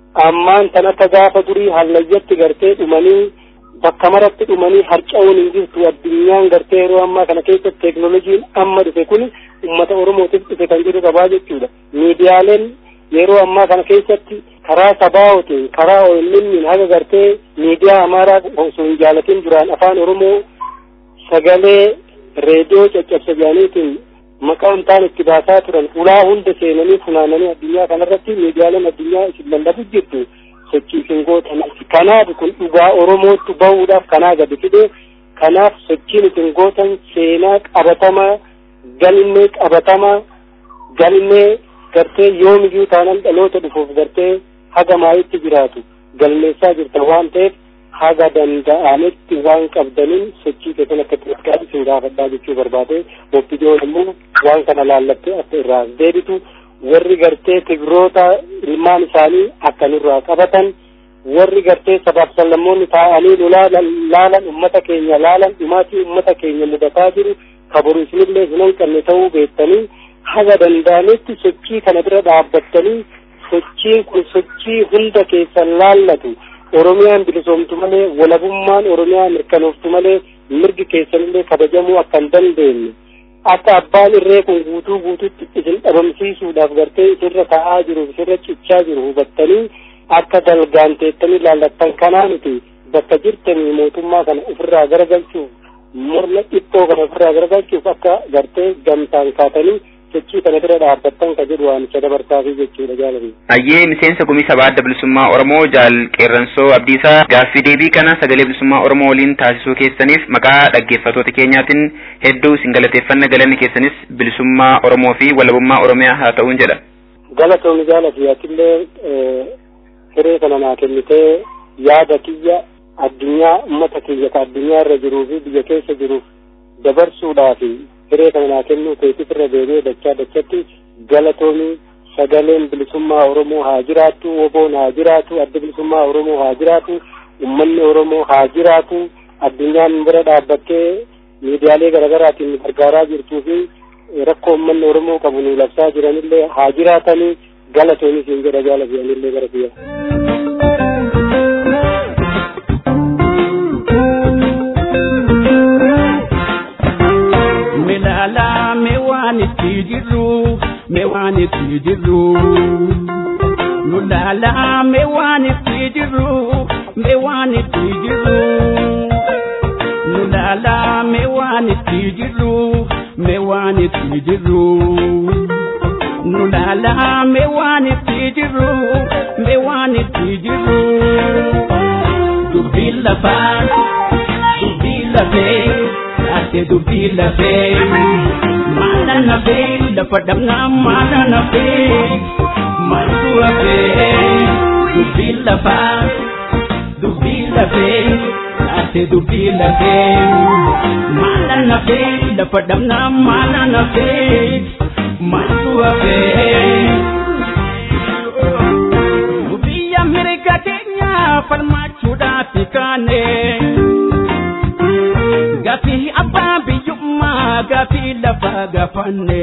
ammaan tan akka gaafa durii hallayyatti gartee dhumanii bakka maratti dhumanii harca'uun hin jirtu addunyaan gartee yeroo ammaa kana keessatti teeknooloojiin amma dhufe kun ummata oromootiif dhufe kan jiru qabaa jechuudha miidiyaaleen yeroo ammaa kana keessatti karaa sabaa'otiin karaa OMN haga gartee miidiyaa amaaraa osoo hin jaalatin duraan afaan oromoo sagalee reediyoo caccabsa jedhaniitiin maqaan taan itti baasaa turan ulaa hunda seenanii funaananii addunyaa kanarratti miidiyaaleen addunyaa isin lallabu jirtu sochii isin gootan kanaaf kun dhugaa oromootti bahuudhaaf kanaa gadi fide kanaaf sochiin isin gootan seenaa qabatamaa galmee qabatamaa galmee gartee yoomiyyuu taanan dhaloota dhufuuf gartee haga maayitti jiraatu galmeessaa jirta waan ta'eef haga danda'ametti waan qabdaniin sochii keessan akka xiqqaa isin gaafadhaa jechuu barbaade oppidiyoon immoo waan kana laallattee akka irraa deebitu warri gartee tigroota ilmaan isaanii akkanirraa qabatan warri gartee sabaaf sallammoonni taa'anii laalan ummata keenya laalan dhumaatii ummata keenya mudataa jiru kaboru isinillee hin hanqanne ta'uu beektanii haga danda'ametti sochii kana bira dhaabbattanii sochiin kun sochii hunda keessan laallatu oromiyaan bilisoomtu malee walabummaan oromiyaa mirkanooftu malee mirgi keessanillee kabajamuu akka hin dandeenye akka abbaan irree kun guutuu guututti isin dhabamsiisuudhaaf gartee isinirra taa'aa jiru isinirra cichaa jiru hubattanii akka dalgaan teettanii laallattan kanaa miti bakka jirtanii mootummaa kana ofirraa garagalchuuf morma dhiphoo kana ofirraa garagalchuuf akka gartee gamtaan kaatanii sochii kana bira dhaabbattan ka jedhu waamicha dabarsaafii jechuudha jaalatu. Ayyee miseensa gumii sabaa adda bilisummaa Oromoo jaal qeerransoo abdiisaa gaaffii deebii kana sagalee bilisummaa Oromoo waliin taasisuu keessaniif maqaa dhaggeeffattoota keenyaatiin hedduu isin galateeffanna galanni keessanis bilisummaa Oromoo fi walabummaa Oromiyaa haa ta'uun jedha. Galatoomni jaalati atillee hiree kana naa kennitee yaada kiyya addunyaa ummata kiyya ka addunyaa irra jiruu fi biyya keessa jiruuf dabarsuudhaafi hiree kana naa kennuu keetif irra deebi'ee dachaa dachatti galatoomii sagaleen bilisummaa Oromoo haa jiraatu woboon haa jiraatu adda bilisummaa Oromoo haa jiraatu ummanni Oromoo haa jiraatu addunyaan bira dhaabbattee miidiyaalee garaagaraatiin gargaaraa jirtuu fi rakkoo ummanni Oromoo qabu nu labsaa jiranillee haa jiraatanii galatoomii siin jedha jaalatiyanillee gara biyya. Milala me wani tijiru, me wani tijiru. Mulala me wani tijiru, me wani tijiru. Mulala me wani tijiru, me wani tijiru. Mulala me wani tijiru, me wani tijiru. Dubila ba, dubila be. ate dubbii lafee maala nafee lafa dhabnaa maala nafee maaltu hafee dubbii lafaa dubbii lafee ate dubbii lafee maala nafee lafa dhabnaa maala nafee maaltu hafee. Biyya mirga keenya falmachuudhaaf kaanee. Gaafii abbaa biyyummaa gaafii lafa gaafanne.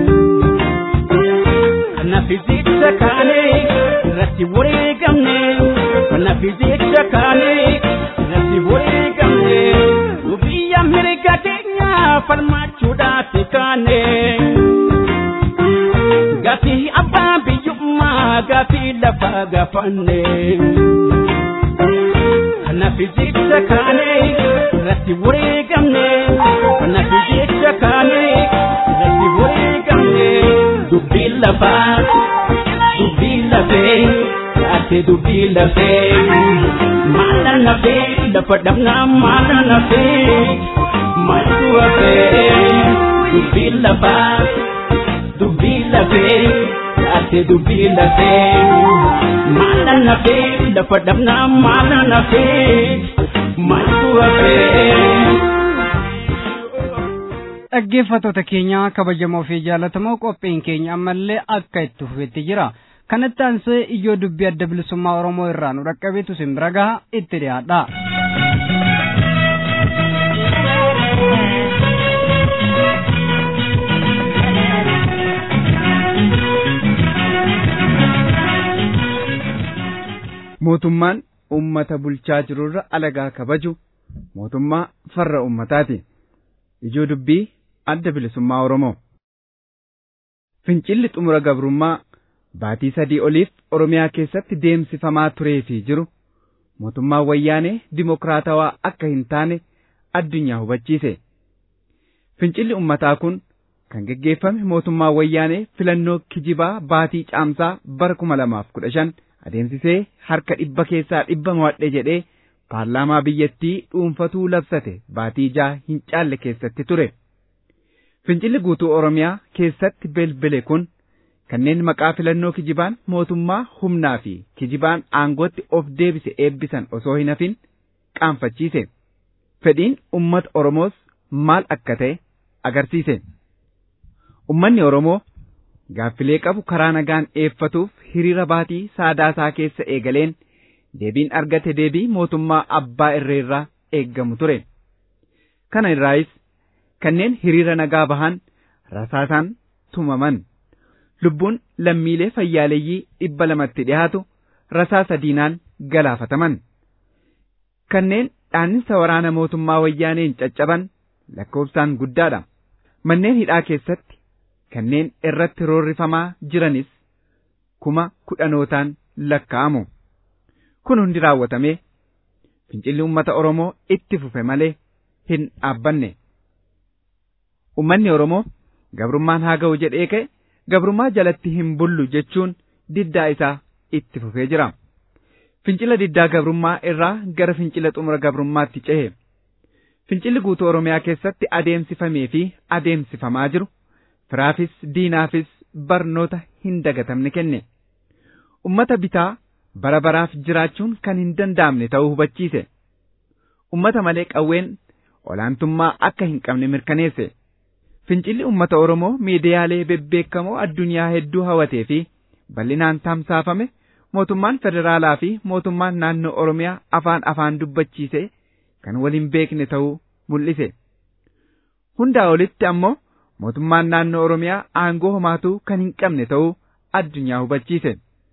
Kanaaf jecha kaanee irratti wareegamne. Kanaaf jecha kaanee irratti wareegamne. Biyya mirga keenya falmachuudhaaf kaane. Gaafii abbaa biyyummaa gaafii lafa gaafanne. Kanaaf jecha kaanee irratti wareegamne. Kanaaf jecha kaanee irratti wareegamne. Dubbii lafaa dubbii lafee ate dubbii lafee maala nafee lafa dhabnaa maala nafee maaltu hafee dubbii lafaa dubbii lafee ate dubbii lafee maala nafee lafa dhabnaa maala nafee maaltu hafee. dhaggeeffattoota keenya kabajamoo fi jaallatamoo qophiin keenya ammallee akka itti fufetti jira kanatti aansee iyyoo dubbii adda bilisummaa oromoo irraa nu dhaqqabeetu sin bira gaha itti dhiyaadha. mootummaan ummata bulchaa jirurra alagaa kabaju mootummaa farra ummataati. Ijoo dubbii adda bilisummaa Oromoo. Fincilli xumura gabrummaa baatii sadii oliif Oromiyaa keessatti deemsifamaa turee fi jiru mootummaan wayyaanee dimokiraatawaa akka hin taane addunyaa hubachiise. Fincilli ummataa kun kan geggeeffame mootummaa wayyaanee filannoo kijibaa baatii caamsaa bara kuma lamaaf kudha shan adeemsisee harka dhibba keessaa dhibba mo'adhe jedhee paarlaamaa biyyattii dhuunfatuu labsate baatii jaa hin caalle keessatti ture. Fincilli guutuu Oromiyaa keessatti belbele kun kanneen maqaa filannoo kijibaan mootummaa humnaa fi kijibaan aangootti of deebise eebbisan osoo hin hafin qaanfachiise. Fedhiin uummata Oromoos maal akka ta'e agarsiise. Uummanni Oromoo gaaffilee qabu karaa nagaan eeffatuuf hiriira baatii saadaasaa keessa eegaleen deebiin argate deebii mootummaa abbaa irreerraa eeggamu ture. Kana irraayis kanneen hiriira nagaa bahan rasaasaan tumaman. Lubbuun lammiilee fayyaaleeyyii dhibba lamatti dhiyaatu rasaasa diinaan galaafataman. Kanneen dhaanninsa waraana mootummaa wayyaaneen caccaban lakkoofsaan guddaadha. Manneen hidhaa keessatti kanneen irratti roorrifamaa jiranis kuma kudhanootaan lakkaa'amu. Kun hundi raawwatamee fincilli uummata Oromoo itti fufe malee hin dhaabbanne. Uummanni Oromoo gabrummaan haa ga'u jedhee ka'e gabrummaa jalatti hin bullu jechuun diddaa isaa itti fufee jira. Fincila diddaa gabrummaa irraa gara fincila xumura gabrummaatti cehe. Fincilli guutuu Oromiyaa keessatti adeemsifamee fi adeemsifamaa jiru firaafis diinaafis barnoota hin dagatamne kenne. Ummata bitaa bara baraaf jiraachuun kan hin danda'amne ta'uu hubachiise. Ummata malee qawween olaantummaa akka hin qabne mirkaneesse. Fincilli uummata Oromoo miidiyaalee bebbeekamoo addunyaa hedduu hawatee fi bal'inaan tamsaafame mootummaan federaalaa fi mootummaan naannoo Oromiyaa afaan afaan dubbachiise kan waliin beekne ta'uu mul'ise. Hundaa olitti ammoo mootummaan naannoo Oromiyaa aangoo homaatuu kan hin qabne ta'uu addunyaa hubachiise.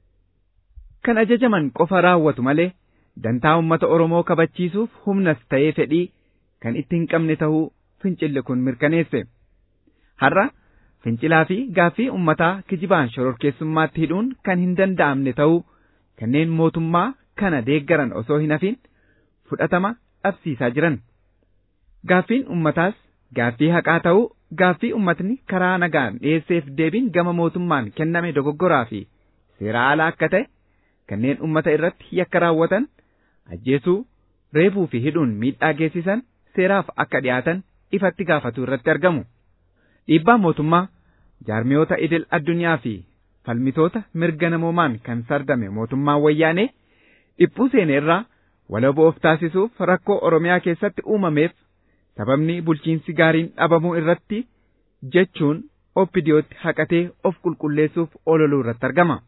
Kan ajajaman qofa raawwatu malee dantaa uummata Oromoo kabachiisuuf humnas ta'ee fedhii kan itti hin qabne ta'uu fincilli kun mirkaneesse. Har'a fincilaa fi gaaffii uummataa kijibaan shororkeessummaatti hidhuun kan hin danda'amne ta'uu kanneen mootummaa kana deeggaran osoo hin hafin fudhatama dhabsiisaa jiran. Gaaffiin uummataas gaaffii haqaa ta'uu gaaffii uummatni karaa nagaan dhiyeesseef deebiin gama mootummaan kenname dogoggoraa fi seera alaa akka ta'e kanneen uummata irratti yakka raawwatan ajjeesuu reebuu fi hidhuun miidhaa geessisan seeraaf akka dhiyaatan ifatti gaafatu irratti argamu. Dhiibbaa mootummaa jaarmiyoota idil addunyaa fi falmitoota mirga namoomaan kan sardame mootummaan wayyaanee dhiphuu seene irraa walaboo of taasisuuf rakkoo Oromiyaa keessatti uumameef sababni bulchiinsi gaariin dhabamuu irratti jechuun oppidiyootti haqatee of qulqulleessuuf ololuu irratti argama.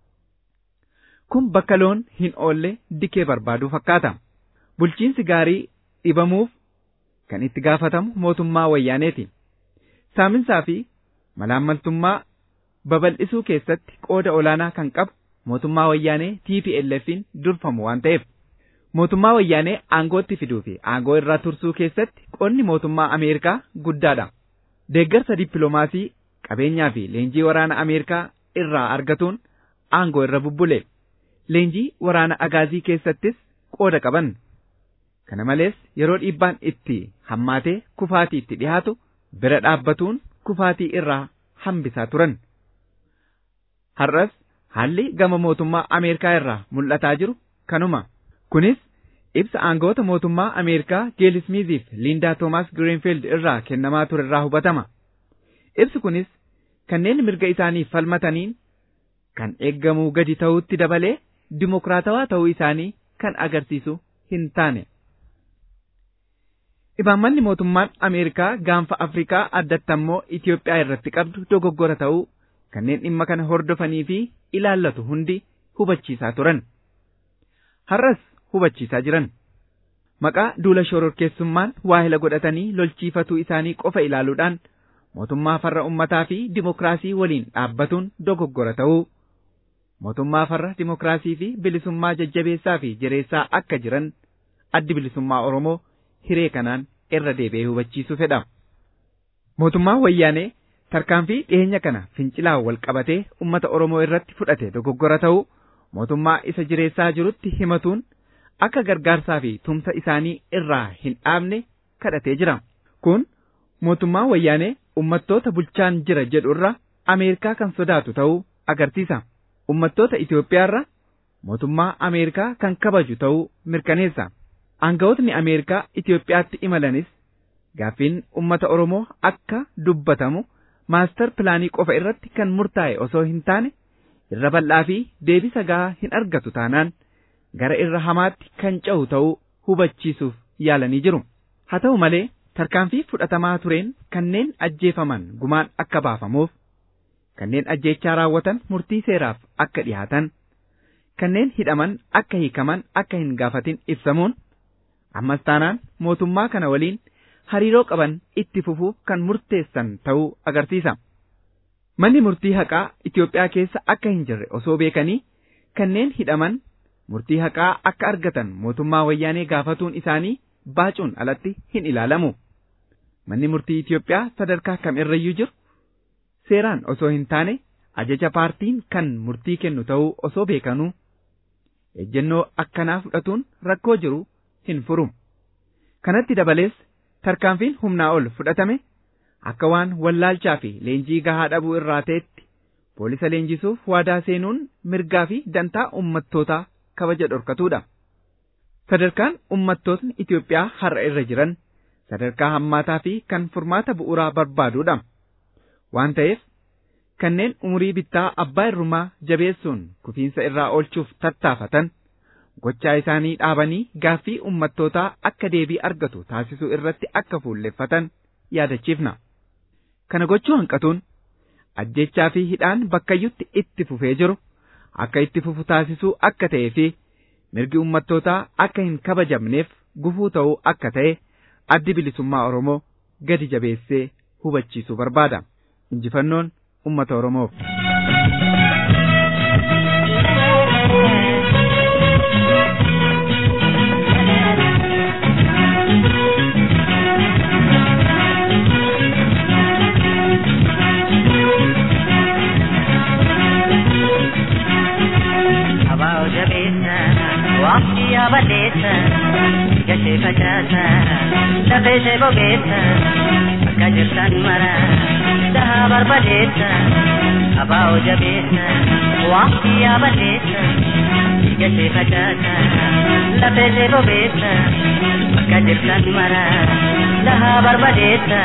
Kun bakka loon hin oolle dikee barbaaduu fakkaata. Bulchiinsi gaarii dhibamuuf kan itti gaafatamu mootummaa wayyaaneeti. Saaminsaa fi malaammaltummaa babal'isuu keessatti qooda olaanaa kan qabu mootummaa wayyaanee TPLF'n durfamu waan ta'eef. Mootummaa wayyaanee aangootti fiduu fi aangoo irraa tursuu keessatti qoonni mootummaa Ameerikaa guddaadha. Deeggarsa dippiloomaasii qabeenyaa fi leenjii waraana Ameerikaa irraa argatuun aangoo irra bubbule. Leenjii waraana agaazii keessattis qooda qaban. Kana malees yeroo dhiibbaan itti hammaatee kufaatii itti dhiyaatu bira dhaabbatuun kufaatii irraa hambisaa turan. Har'as haalli gama mootummaa Ameerikaa irraa mul'ataa jiru kanuma. Kunis ibsa aangoota mootummaa Ameerikaa Geel Smiiziif Liindaa Toomaas Giriinfiild irraa kennamaa ture irraa hubatama. Ibsi kunis kanneen mirga isaaniif falmataniin kan eeggamuu gadi ta'utti dabalee dimokiraatawaa ta'uu isaanii kan agarsiisu hin taane. Imaammanni mootummaan Ameerikaa gaanfa Afrikaa addatti ammoo Itoophiyaa irratti qabdu dogoggora ta'uu kanneen dhimma kana hordofanii fi ilaallatu hundi hubachiisaa turan. Har'as hubachiisaa jiran. Maqaa duula shororkeessummaan waahila godhatanii lolchiifatuu isaanii qofa ilaaluudhaan mootummaa farra ummataa fi dimokiraasii waliin dhaabbatuun dogoggora ta'uu mootummaa farra dimokiraasii fi bilisummaa jajjabeessaa fi jireessaa akka jiran addi bilisummaa Oromoo hiree kanaan irra deebi'ee hubachiisuu fedha. Mootummaan wayyaanee tarkaanfii dhiyeenya kana fincilaa wal qabatee ummata Oromoo irratti fudhate dogoggora ta'uu mootummaa isa jireessaa jirutti himatuun akka gargaarsaa fi tumsa isaanii irraa hin dhaabne kadhatee jira. Kun mootummaan wayyaanee ummattoota bulchaan jira jedhu irra Ameerikaa kan sodaatu ta'uu agarsiisa. Ummattoota Itoophiyaa irra mootummaa Ameerikaa kan kabaju ta'uu mirkaneessa. Aangawootni Ameerikaa Itoophiyaatti imalanis gaaffiin ummata Oromoo akka dubbatamu maastar pilaanii qofa irratti kan murtaa'e osoo hin taane irra bal'aa fi deebisa gahaa hin argatu taanaan gara irra hamaatti kan ce'u ta'uu hubachiisuuf yaalanii jiru. Haa ta'u malee tarkaanfii fudhatamaa tureen kanneen ajjeefaman gumaan akka baafamuuf kanneen ajjeechaa raawwatan murtii seeraaf akka dhihaatan kanneen hidhaman akka hiikaman akka hin gaafatin ibsamuun ammas taanaan mootummaa kana waliin hariiroo qaban itti fufuuf kan murteessan ta'uu agarsiisa. Manni murtii haqaa Itoophiyaa keessa akka hin jirre osoo beekanii kanneen hidhaman murtii haqaa akka argatan mootummaa wayyaanee gaafatuun isaanii baacuun alatti hin ilaalamu. Manni murtii Itoophiyaa sadarkaa kam irrayyuu jiru seeraan osoo hin taane ajaja paartiin kan murtii kennu ta'uu osoo beekanuu ejjennoo akkanaa fudhatuun rakkoo jiru hin furu. Kanatti dabalees tarkaanfiin humnaa ol fudhatame akka waan wallaalchaa fi leenjii gahaa dhabuu irraa ta'etti poolisa leenjisuuf waadaa seenuun mirgaa fi dantaa ummattootaa kabaja dhorkatuudha. Sadarkaan ummattootni Itoophiyaa har'a irra jiran sadarkaa hammaataa fi kan furmaata bu'uuraa barbaaduudha. Waan ta'eef kanneen umurii bittaa abbaa irrumaa jabeessuun kufiinsa irraa oolchuuf tattaafatan gochaa isaanii dhaabanii gaaffii ummattootaa akka deebii argatu taasisuu irratti akka fuulleffatan yaadachiifna. Kana gochuu hanqatuun ajjechaa fi hidhaan bakkayyutti itti fufee jiru akka itti fufu taasisuu akka ta'ee fi mirgi ummattootaa akka hin kabajamneef gufuu ta'uu akka ta'e addi bilisummaa Oromoo gadi jabeessee hubachiisuu barbaada. Injifannoon uummata Oromoof. Waqtiyaa balleessa, gashee facaasa, lafeeshee bobeessa, akka jirtan mara, dhahaa barbadeessa, abaa'oo jabeessa, waqtiyaa balleessa, gashee facaasa, lafeeshee bobeessa, akka jirtan mara, dhahaa barbadeessa.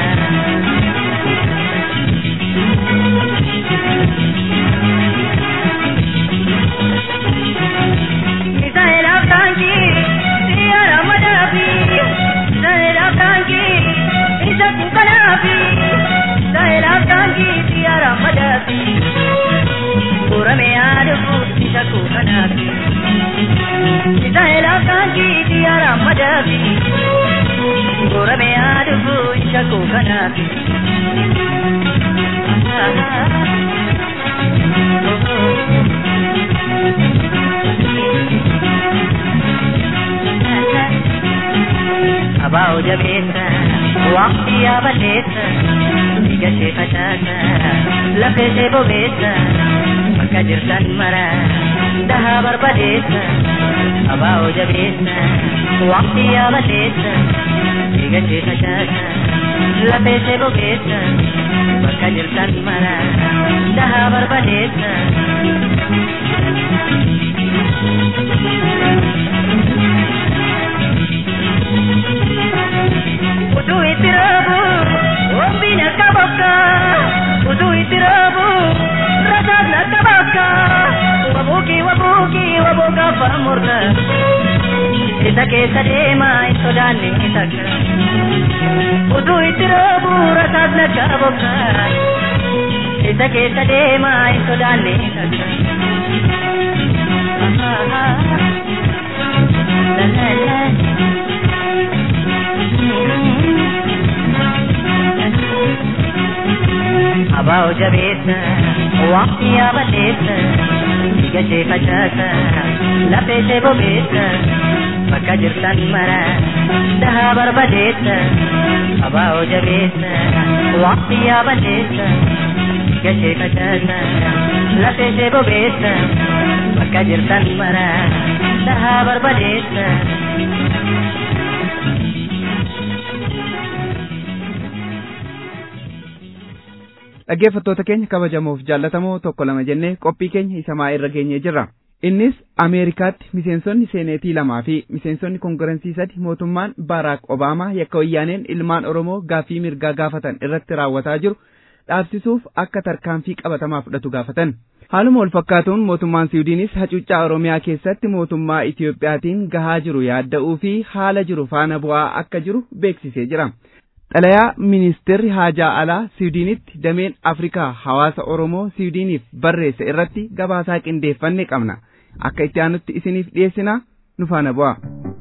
Abaa'oo jabeessa, waqtiyaa balleessa, gashee facaasa, lafeeshee bobeessa, bakka jirtan mara, dhahaa barbadeessa. Abaa'oo jabeessa, waqtiyaa balleessa, gashee facaasa, lafeeshee bobeessa, bakka jirtan mara, dhahaa barbadeessa. Utuu itti raabu, wambiin akka bakka. Utuu itti raabu, rasaan akka bakka. Wabuuki wabuuki wabooka afaan morra. Isa keessa deemaa hin sodaanne ni takka. Utuu itti raabu, rasaan akka bakka. Isa keessa deemaa hin sodaanne ni takka. La la la. Abaa'oo jabeessa, waqtiyaa balleessa, biyya ishee facaasa lafee ishee bobeessa bakka jirtan mara dahaa barbadeessa abaa'oo jabeessa waqtii yaa balleessa biyya ishee facaasa lafee ishee bobeessa bakka jirtan mara dahaa barbadeessa. dhaggeeffattoota keenya kabajamoof jaallatamoo tokko lama jennee qophii keenya isa maa irra geenyee jirra. Innis Ameerikaatti miseensonni seeneetii lamaa fi miseensonni koongirensii sadi mootummaan Baaraak Obaamaa yakka wayyaaneen ilmaan Oromoo gaaffii mirgaa gaafatan irratti raawwataa jiru dhaabsisuuf akka tarkaanfii qabatamaa fudhatu gaafatan. Haaluma wal fakkaatuun mootummaan Siwiidiinis hacuuccaa Oromiyaa keessatti mootummaa Itiyoophiyaatiin gahaa jiru yaadda'uu fi haala jiru faana bu'aa akka jiru beeksisee jira. Xalayaa ministeerri haajaa alaa Siwiidiinitti dameen Afrikaa hawaasa Oromoo Siwiidiiniif barreesse irratti gabaasaa qindeeffanne qabna. Akka itti aanutti isiniif dhiyeessina nu faana bu'a.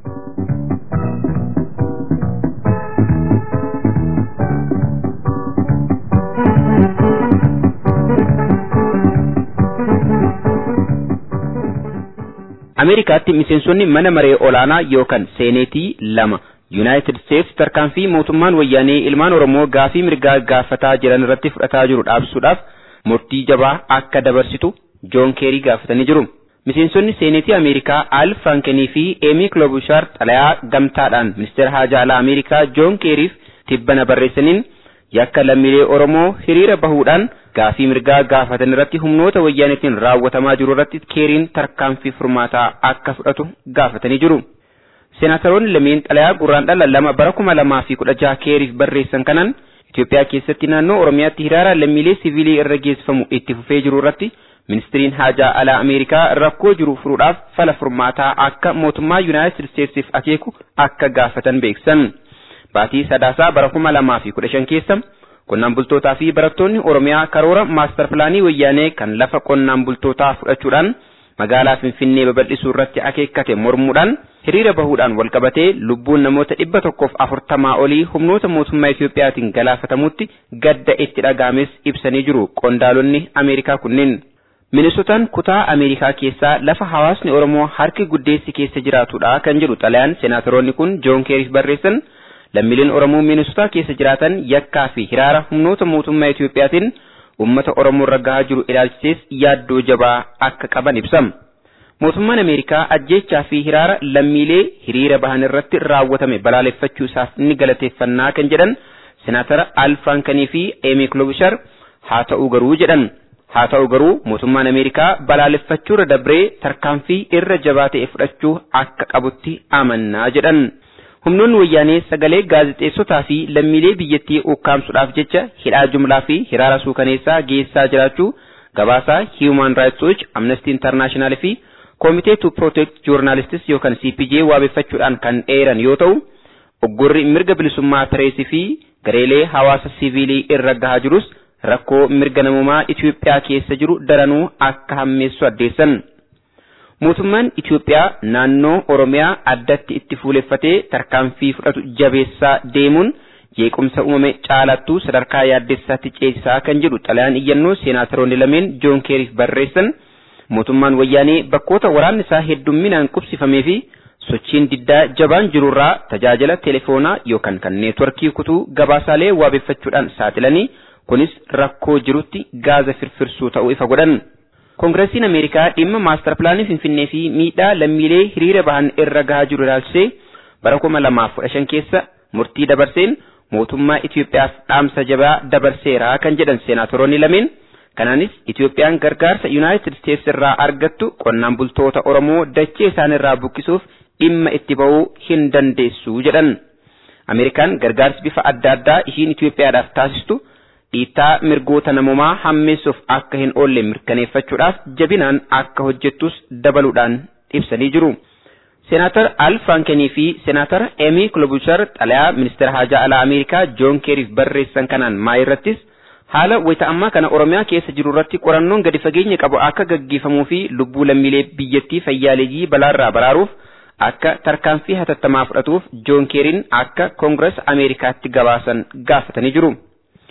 Ameerikaatti miseensonni mana maree olaanaa yookaan seeneetii lama Yuunaayitid Steets tarkaanfii mootummaan wayyaanee ilmaan Oromoo gaafii mirgaa gaafataa jiran irratti fudhataa jiru dhaabsuudhaaf murtii jabaa akka dabarsitu Joon Keerii gaafatanii jiru. Miseensonni seeneetii Ameerikaa Al Frankenii fi Eemi Klobuchar xalayaa gamtaadhaan ministeera haajaa alaa Ameerikaa Joon Keeriif tibbana barreessaniin yakka lammiilee Oromoo hiriira bahuudhaan gaafii mirgaa gaafatan irratti humnoota wayyaaneetiin raawwatamaa jiru irratti Keeriin tarkaanfii furmaataa akka fudhatu gaafatanii jiru. Senaatoroonni lameen xalayaa gurraandhala lama bara kuma lamaa fi kudha jaha keeriif barreessan kanaan Itoophiyaa keessatti naannoo Oromiyaatti hiraara lammiilee siviilii irra geessifamu itti fufee jiru irratti ministiriin haajaa alaa Ameerikaa rakkoo jiru furuudhaaf fala furmaataa akka mootummaa Yuunaayitid Steetsiif akeeku akka gaafatan beeksisan. Baatii sadaasaa bara kuma lamaa fi kudha shan keessa qonnaan bultootaa fi barattoonni Oromiyaa karoora maastar pilaanii wayyaanee kan lafa qonnaan bultootaa fudhachuudhaan magaalaa Finfinnee babal'isuu irratti akeekkate mormuudhaan hiriira bahuudhaan walqabatee lubbuun namoota dhibba tokkoof afurtamaa olii humnoota mootummaa Itiyoophiyaatiin galaafatamutti gadda itti dhagaames ibsanii jiru qondaalonni Ameerikaa kunneen. Minisotaan kutaa Ameerikaa keessaa lafa hawaasni Oromoo harki guddeessi keessa jiraatudha kan jedhu xalayaan senaatoroonni kun Joon Keeriif barreessan lammiileen Oromoo Minisotaa keessa jiraatan yakkaa fi hiraara humnoota mootummaa Itiyoophiyaatiin uummata Oromoo irra gahaa jiru ilaalchisees yaaddoo jabaa akka qaban ibsam. Mootummaan Ameerikaa ajjeechaa fi hiraara lammiilee hiriira bahan irratti raawwatame balaaleffachuu isaaf ni galateeffannaa kan jedhan senaatara Al Frankanii fi Eemi Klobuchar haa ta'u garuu jedhan. Haa ta'u garuu mootummaan Ameerikaa balaaleffachuu irra dabree tarkaanfii irra jabaa ta'e fudhachuu akka qabutti amannaa jedhan. Humnoonni wayyaanee sagalee gaazexeessotaa fi lammiilee biyyattii ukkaamsuudhaaf jecha hidhaa jumlaa fi hiraara suukaneessaa geessaa jiraachuu gabaasaa Human Rights Watch, Amnesty International fi Committee to Protect Journalists yookaan CPJ waabeffachuudhaan kan dheeran yoo ta'u, oggurri mirga bilisummaa pireesii fi gareelee hawaasa siviilii irra gahaa jirus rakkoo mirga namummaa Itiyoophiyaa keessa jiru daranuu akka hammeessu addeessan. Mootummaan Itiyoophiyaa naannoo Oromiyaa addatti itti fuuleffatee tarkaanfii fudhatu jabeessaa deemuun jeequmsa uumame caalattuu sadarkaa yaaddessaatti ceesisaa kan jedhu xalayaan iyyannoo seenaatoroonni lameen Joon Keeriif barreessan mootummaan wayyaanee bakkoota waraanni isaa heddumminaan qubsifamee fi sochiin diddaa jabaan jirurraa tajaajila telefoonaa yookaan kan neetworkii kutuu gabaasaalee waabeffachuudhaan saaxilanii kunis rakkoo jirutti gaaza firfirsuu ta'uu ifa godhan. Koongiresiin Ameerikaa dhimma maastar pilaanii Finfinnee fi miidhaa lammiilee hiriira bahan irra gahaa jiru ilaalchisee bara kuma lamaaf kudha shan keessa murtii dabarseen mootummaa Itiyoophiyaaf dhaamsa jabaa dabarseera kan jedhan seenaatoroonni lameen. Kanaanis Itiyoophiyaan gargaarsa Yuunaayitid Steets irraa argattu qonnaan bultoota Oromoo dachee isaanirraa buqqisuuf dhimma itti ba'uu hin dandeessu jedhan. Ameerikaan gargaarsi bifa adda addaa ishiin Itiyoophiyaadhaaf taasistu dhiittaa mirgoota namumaa hammeessuuf akka hin oolle mirkaneeffachuudhaaf jabinaan akka hojjettus dabaluudhaan ibsanii jiru. Seenaatar Al Frankenii fi Seenaatar Emi Klobuchar xalayaa ministeera haajaa alaa Ameerikaa Joon Keeriif barreessan kanaan maa irrattis haala wayita ammaa kana Oromiyaa keessa jiru irratti qorannoon gadi fageenya qabu akka gaggeeffamuu fi lubbuu lammiilee biyyattii fayyaaleeyyii balaarraa baraaruuf akka tarkaanfii hatattamaa fudhatuuf Joon Keeriin akka Koongirees Ameerikaatti gabaasan gaafatanii jiru.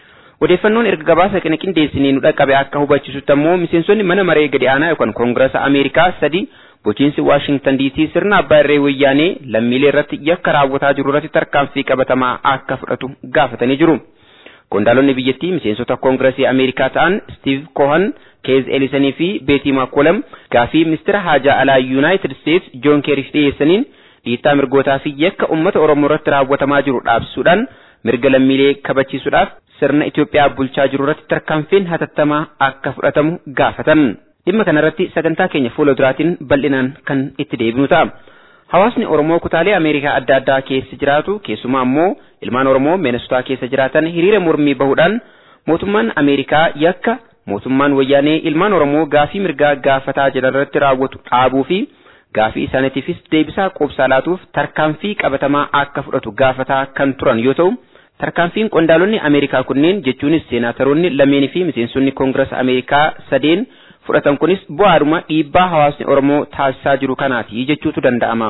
Odeeffannoon erga gabaasa kana qindeessinee nu dhaqqabe akka hubachisutti ammoo miseensonni mana maree gadi aanaa yookaan koongirasa Ameerikaa sadi bulchiinsi Waashingtan DC sirna abbaa irree wayyaanee lammiilee irratti yakka raawwataa jiru irratti tarkaanfii qabatamaa akka fudhatu gaafatanii jiru. Qondaalonni biyyattii miseensota koongirasii Ameerikaa ta'an Steve Cohen, Keez Elisanii fi Beetii Makolam gaafii ministeera haajaa alaa Yuunaayitid Steets Joon Keeriif dhiyeessaniin dhiittaa mirgootaa fi yakka uummata Oromoo irratti raawwatamaa jiru dhaabsuudhaan mirga lammiilee kabachiisuudhaaf sirna Itoophiyaa bulchaa jiru irratti tarkaanfiin hatattamaa akka fudhatamu gaafatan. Dhimma kanarratti sagantaa keenya fuula duraatiin bal'inaan kan itti deebinu ta'a. Hawaasni Oromoo kutaalee Ameerikaa adda addaa keessa jiraatu keessumaa ammoo ilmaan Oromoo Minesotaa keessa jiraatan hiriira mormii bahuudhaan mootummaan Ameerikaa yakka mootummaan wayyaanee ilmaan Oromoo gaafii mirgaa gaafataa jiran irratti raawwatu dhaabuu fi gaafii isaaniitiifis deebisaa quubsaa laatuuf tarkaanfii qabatamaa akka fudhatu gaafataa kan turan yoo ta'u tarkaanfiin qondaalonni Ameerikaa kunneen jechuunis seenaataroonni lameenii fi miseensonni koongirasa Ameerikaa sadeen fudhatan kunis bu'aadhuma dhiibbaa hawaasni Oromoo taasisaa jiru kanaati jechuutu danda'ama.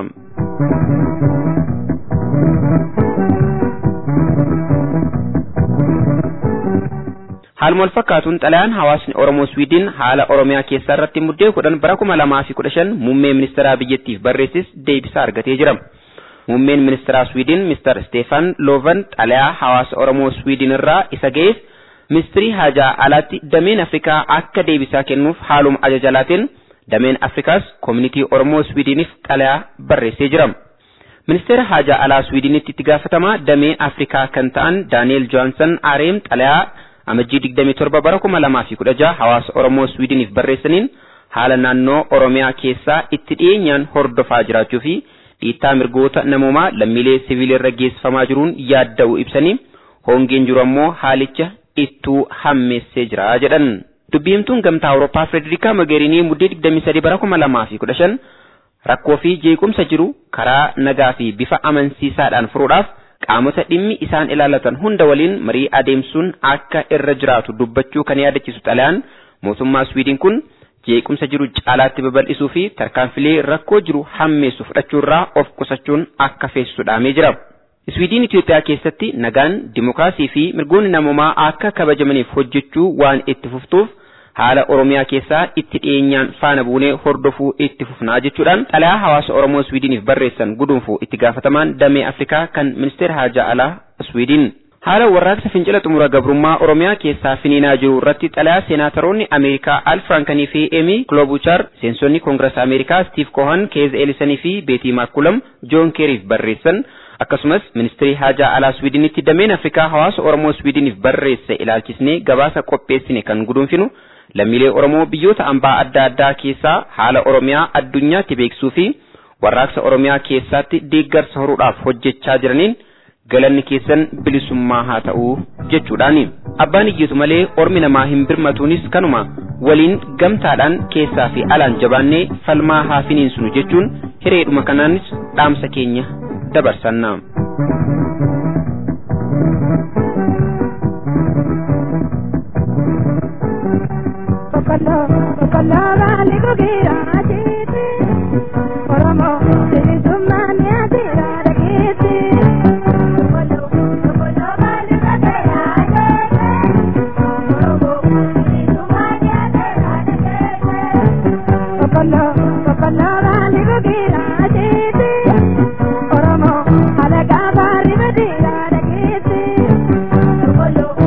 Haaluma wal fakkaatuun xalayaan hawaasni Oromoo Swiidin haala Oromiyaa keessaa irratti muddee kudhan bara kuma lamaa fi kudha shan muummee ministeeraa biyyattiif barreessis deebisaa argatee jira. Muummeen ministeeraa Swiidin Mr. Stefan Loven xalayaa hawaasa Oromoo Swiidin irraa isa ga'eef ministirii haajaa alaatti dameen Afrikaa akka deebisaa kennuuf haaluma ajajalaatiin dameen Afrikaas koomunitii Oromoo Swiidiniif xalayaa barreessee jira. Ministeera haajaa alaa Swiidinitti itti gaafatamaa damee Afrikaa kan ta'an Daani'el Johansson Areem xalayaa amajjii 27 bara 2016 hawaasa Oromoo Swiidiniif barreessaniin haala naannoo Oromiyaa keessaa itti dhiyeenyaan hordofaa jiraachuu fi dhiittaa mirgoota namoomaa lammiilee siviilirra geessifamaa jiruun yaadda'uu ibsanii hongeen jiru ammoo haalicha ittuu hammeessee jira jedhan. Dubbiimtuun gamtaa Awurooppaa Frederikaa Mogheerinii muddee 23 bara 2015 rakkoo fi jeequmsa jiru karaa nagaa fi bifa amansiisaadhaan furuudhaaf qaamota dhimmi isaan ilaallatan hunda waliin marii adeemsuun akka irra jiraatu dubbachuu kan yaadachiisu xalayaan mootummaa Swiidin kun jeequmsa jiru caalaatti babal'isuu fi tarkaanfilee rakkoo jiru hammeessu fudhachuurraa of qusachuun akka feesisu dhaamee jira. Swiidin Itoophiyaa keessatti nagaan, dimookiraasii fi mirgoonni namoomaa akka kabajamaniif hojjechuu waan itti fuftuuf haala Oromiyaa keessaa itti dhiyeenyaan faana buunee hordofuu itti fufnaa jechuudhaan xalayaa hawaasa Oromoo Swiidiniif barreessan gudunfuu itti gaafatamaan damee Afrikaa kan ministeera haajaa alaa Swiidin. Haala warraaqsa fincila xumura gabrummaa Oromiyaa keessaa finiinaa jiru irratti xalayaa seenaataroonni Ameerikaa Al Frankanii fi Emi Klobuchar, seensonni Koongirasa Ameerikaa Steve Cohen, Keez Elisanii fi Beetii Maakulam, Joon Keeriif barreessan akkasumas ministirii haajaa alaa Swiidinitti dameen Afrikaa hawaasa Oromoo Swiidiniif barreesse ilaalchisnee gabaasa qopheessine kan gudunfinu lammiilee Oromoo biyyoota ambaa adda addaa keessaa haala Oromiyaa addunyaatti beeksisuu fi warraaqsa Oromiyaa keessaatti deeggarsa horuudhaaf hojjechaa jiraniin galanni keessan bilisummaa haa ta'uu jechuudhaani. Abbaan iyyitu malee ormi namaa hin birmatuunis kanuma waliin gamtaadhaan keessaa fi alaan jabaannee falmaa haa finiinsinu jechuun hireedhuma kanaanis dhaamsa keenya dabarsanna.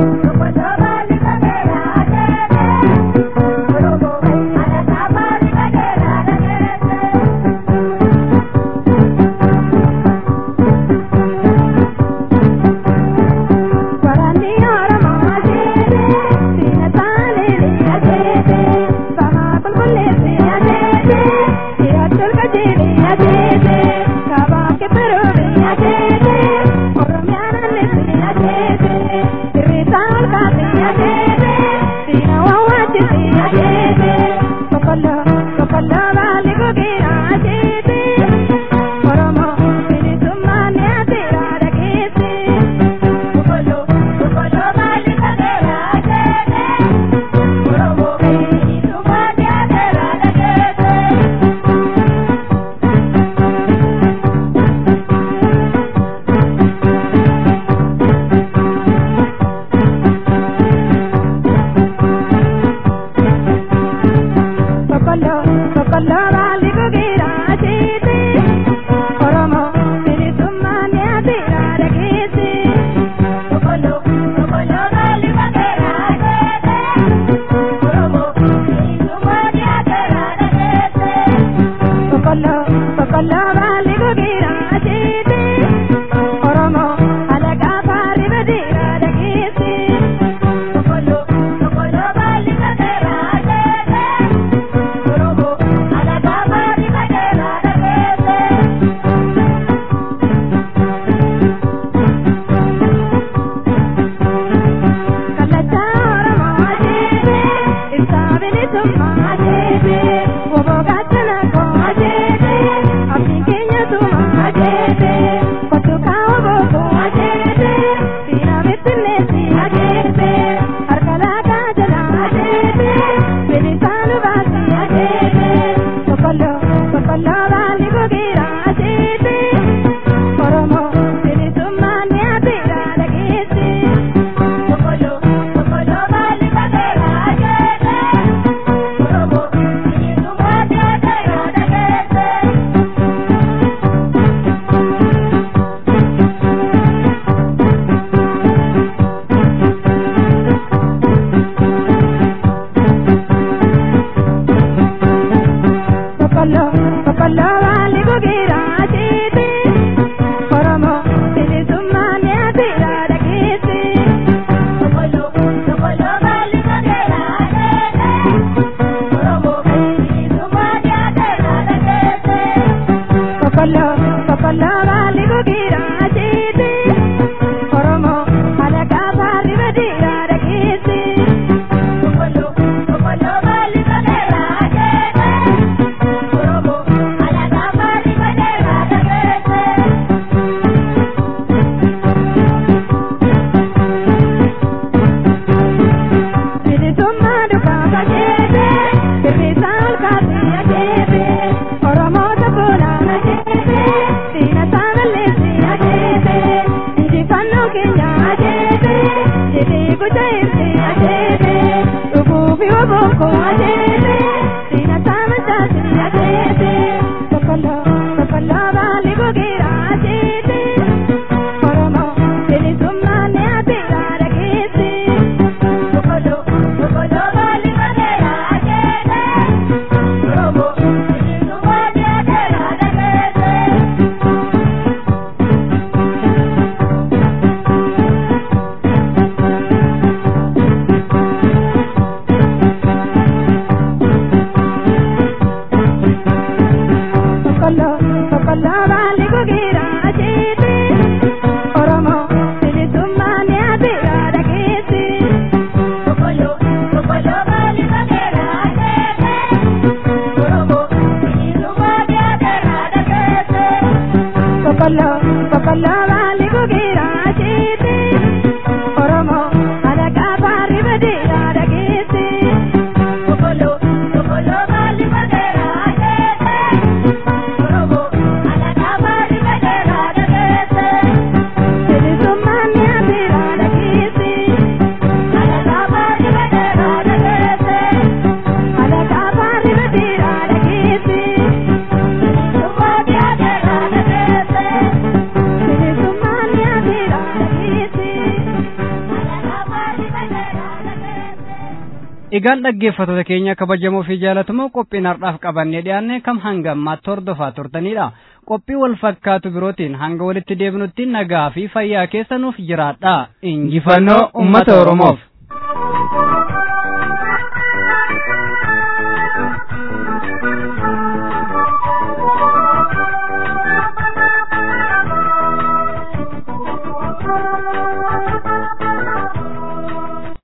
Thank you. Egaan dhaggeeffattoota keenya kabajamoo fi jaalatamoo qophiin har'aaf qabannee dhiyaanne kam hanga ammaatti hordofaa turtanidha. Qophii wal fakkaatu birootiin hanga walitti deebinutti nagaa fi fayyaa keessa nuuf jiraadha. Injifannoo uummata Oromoof.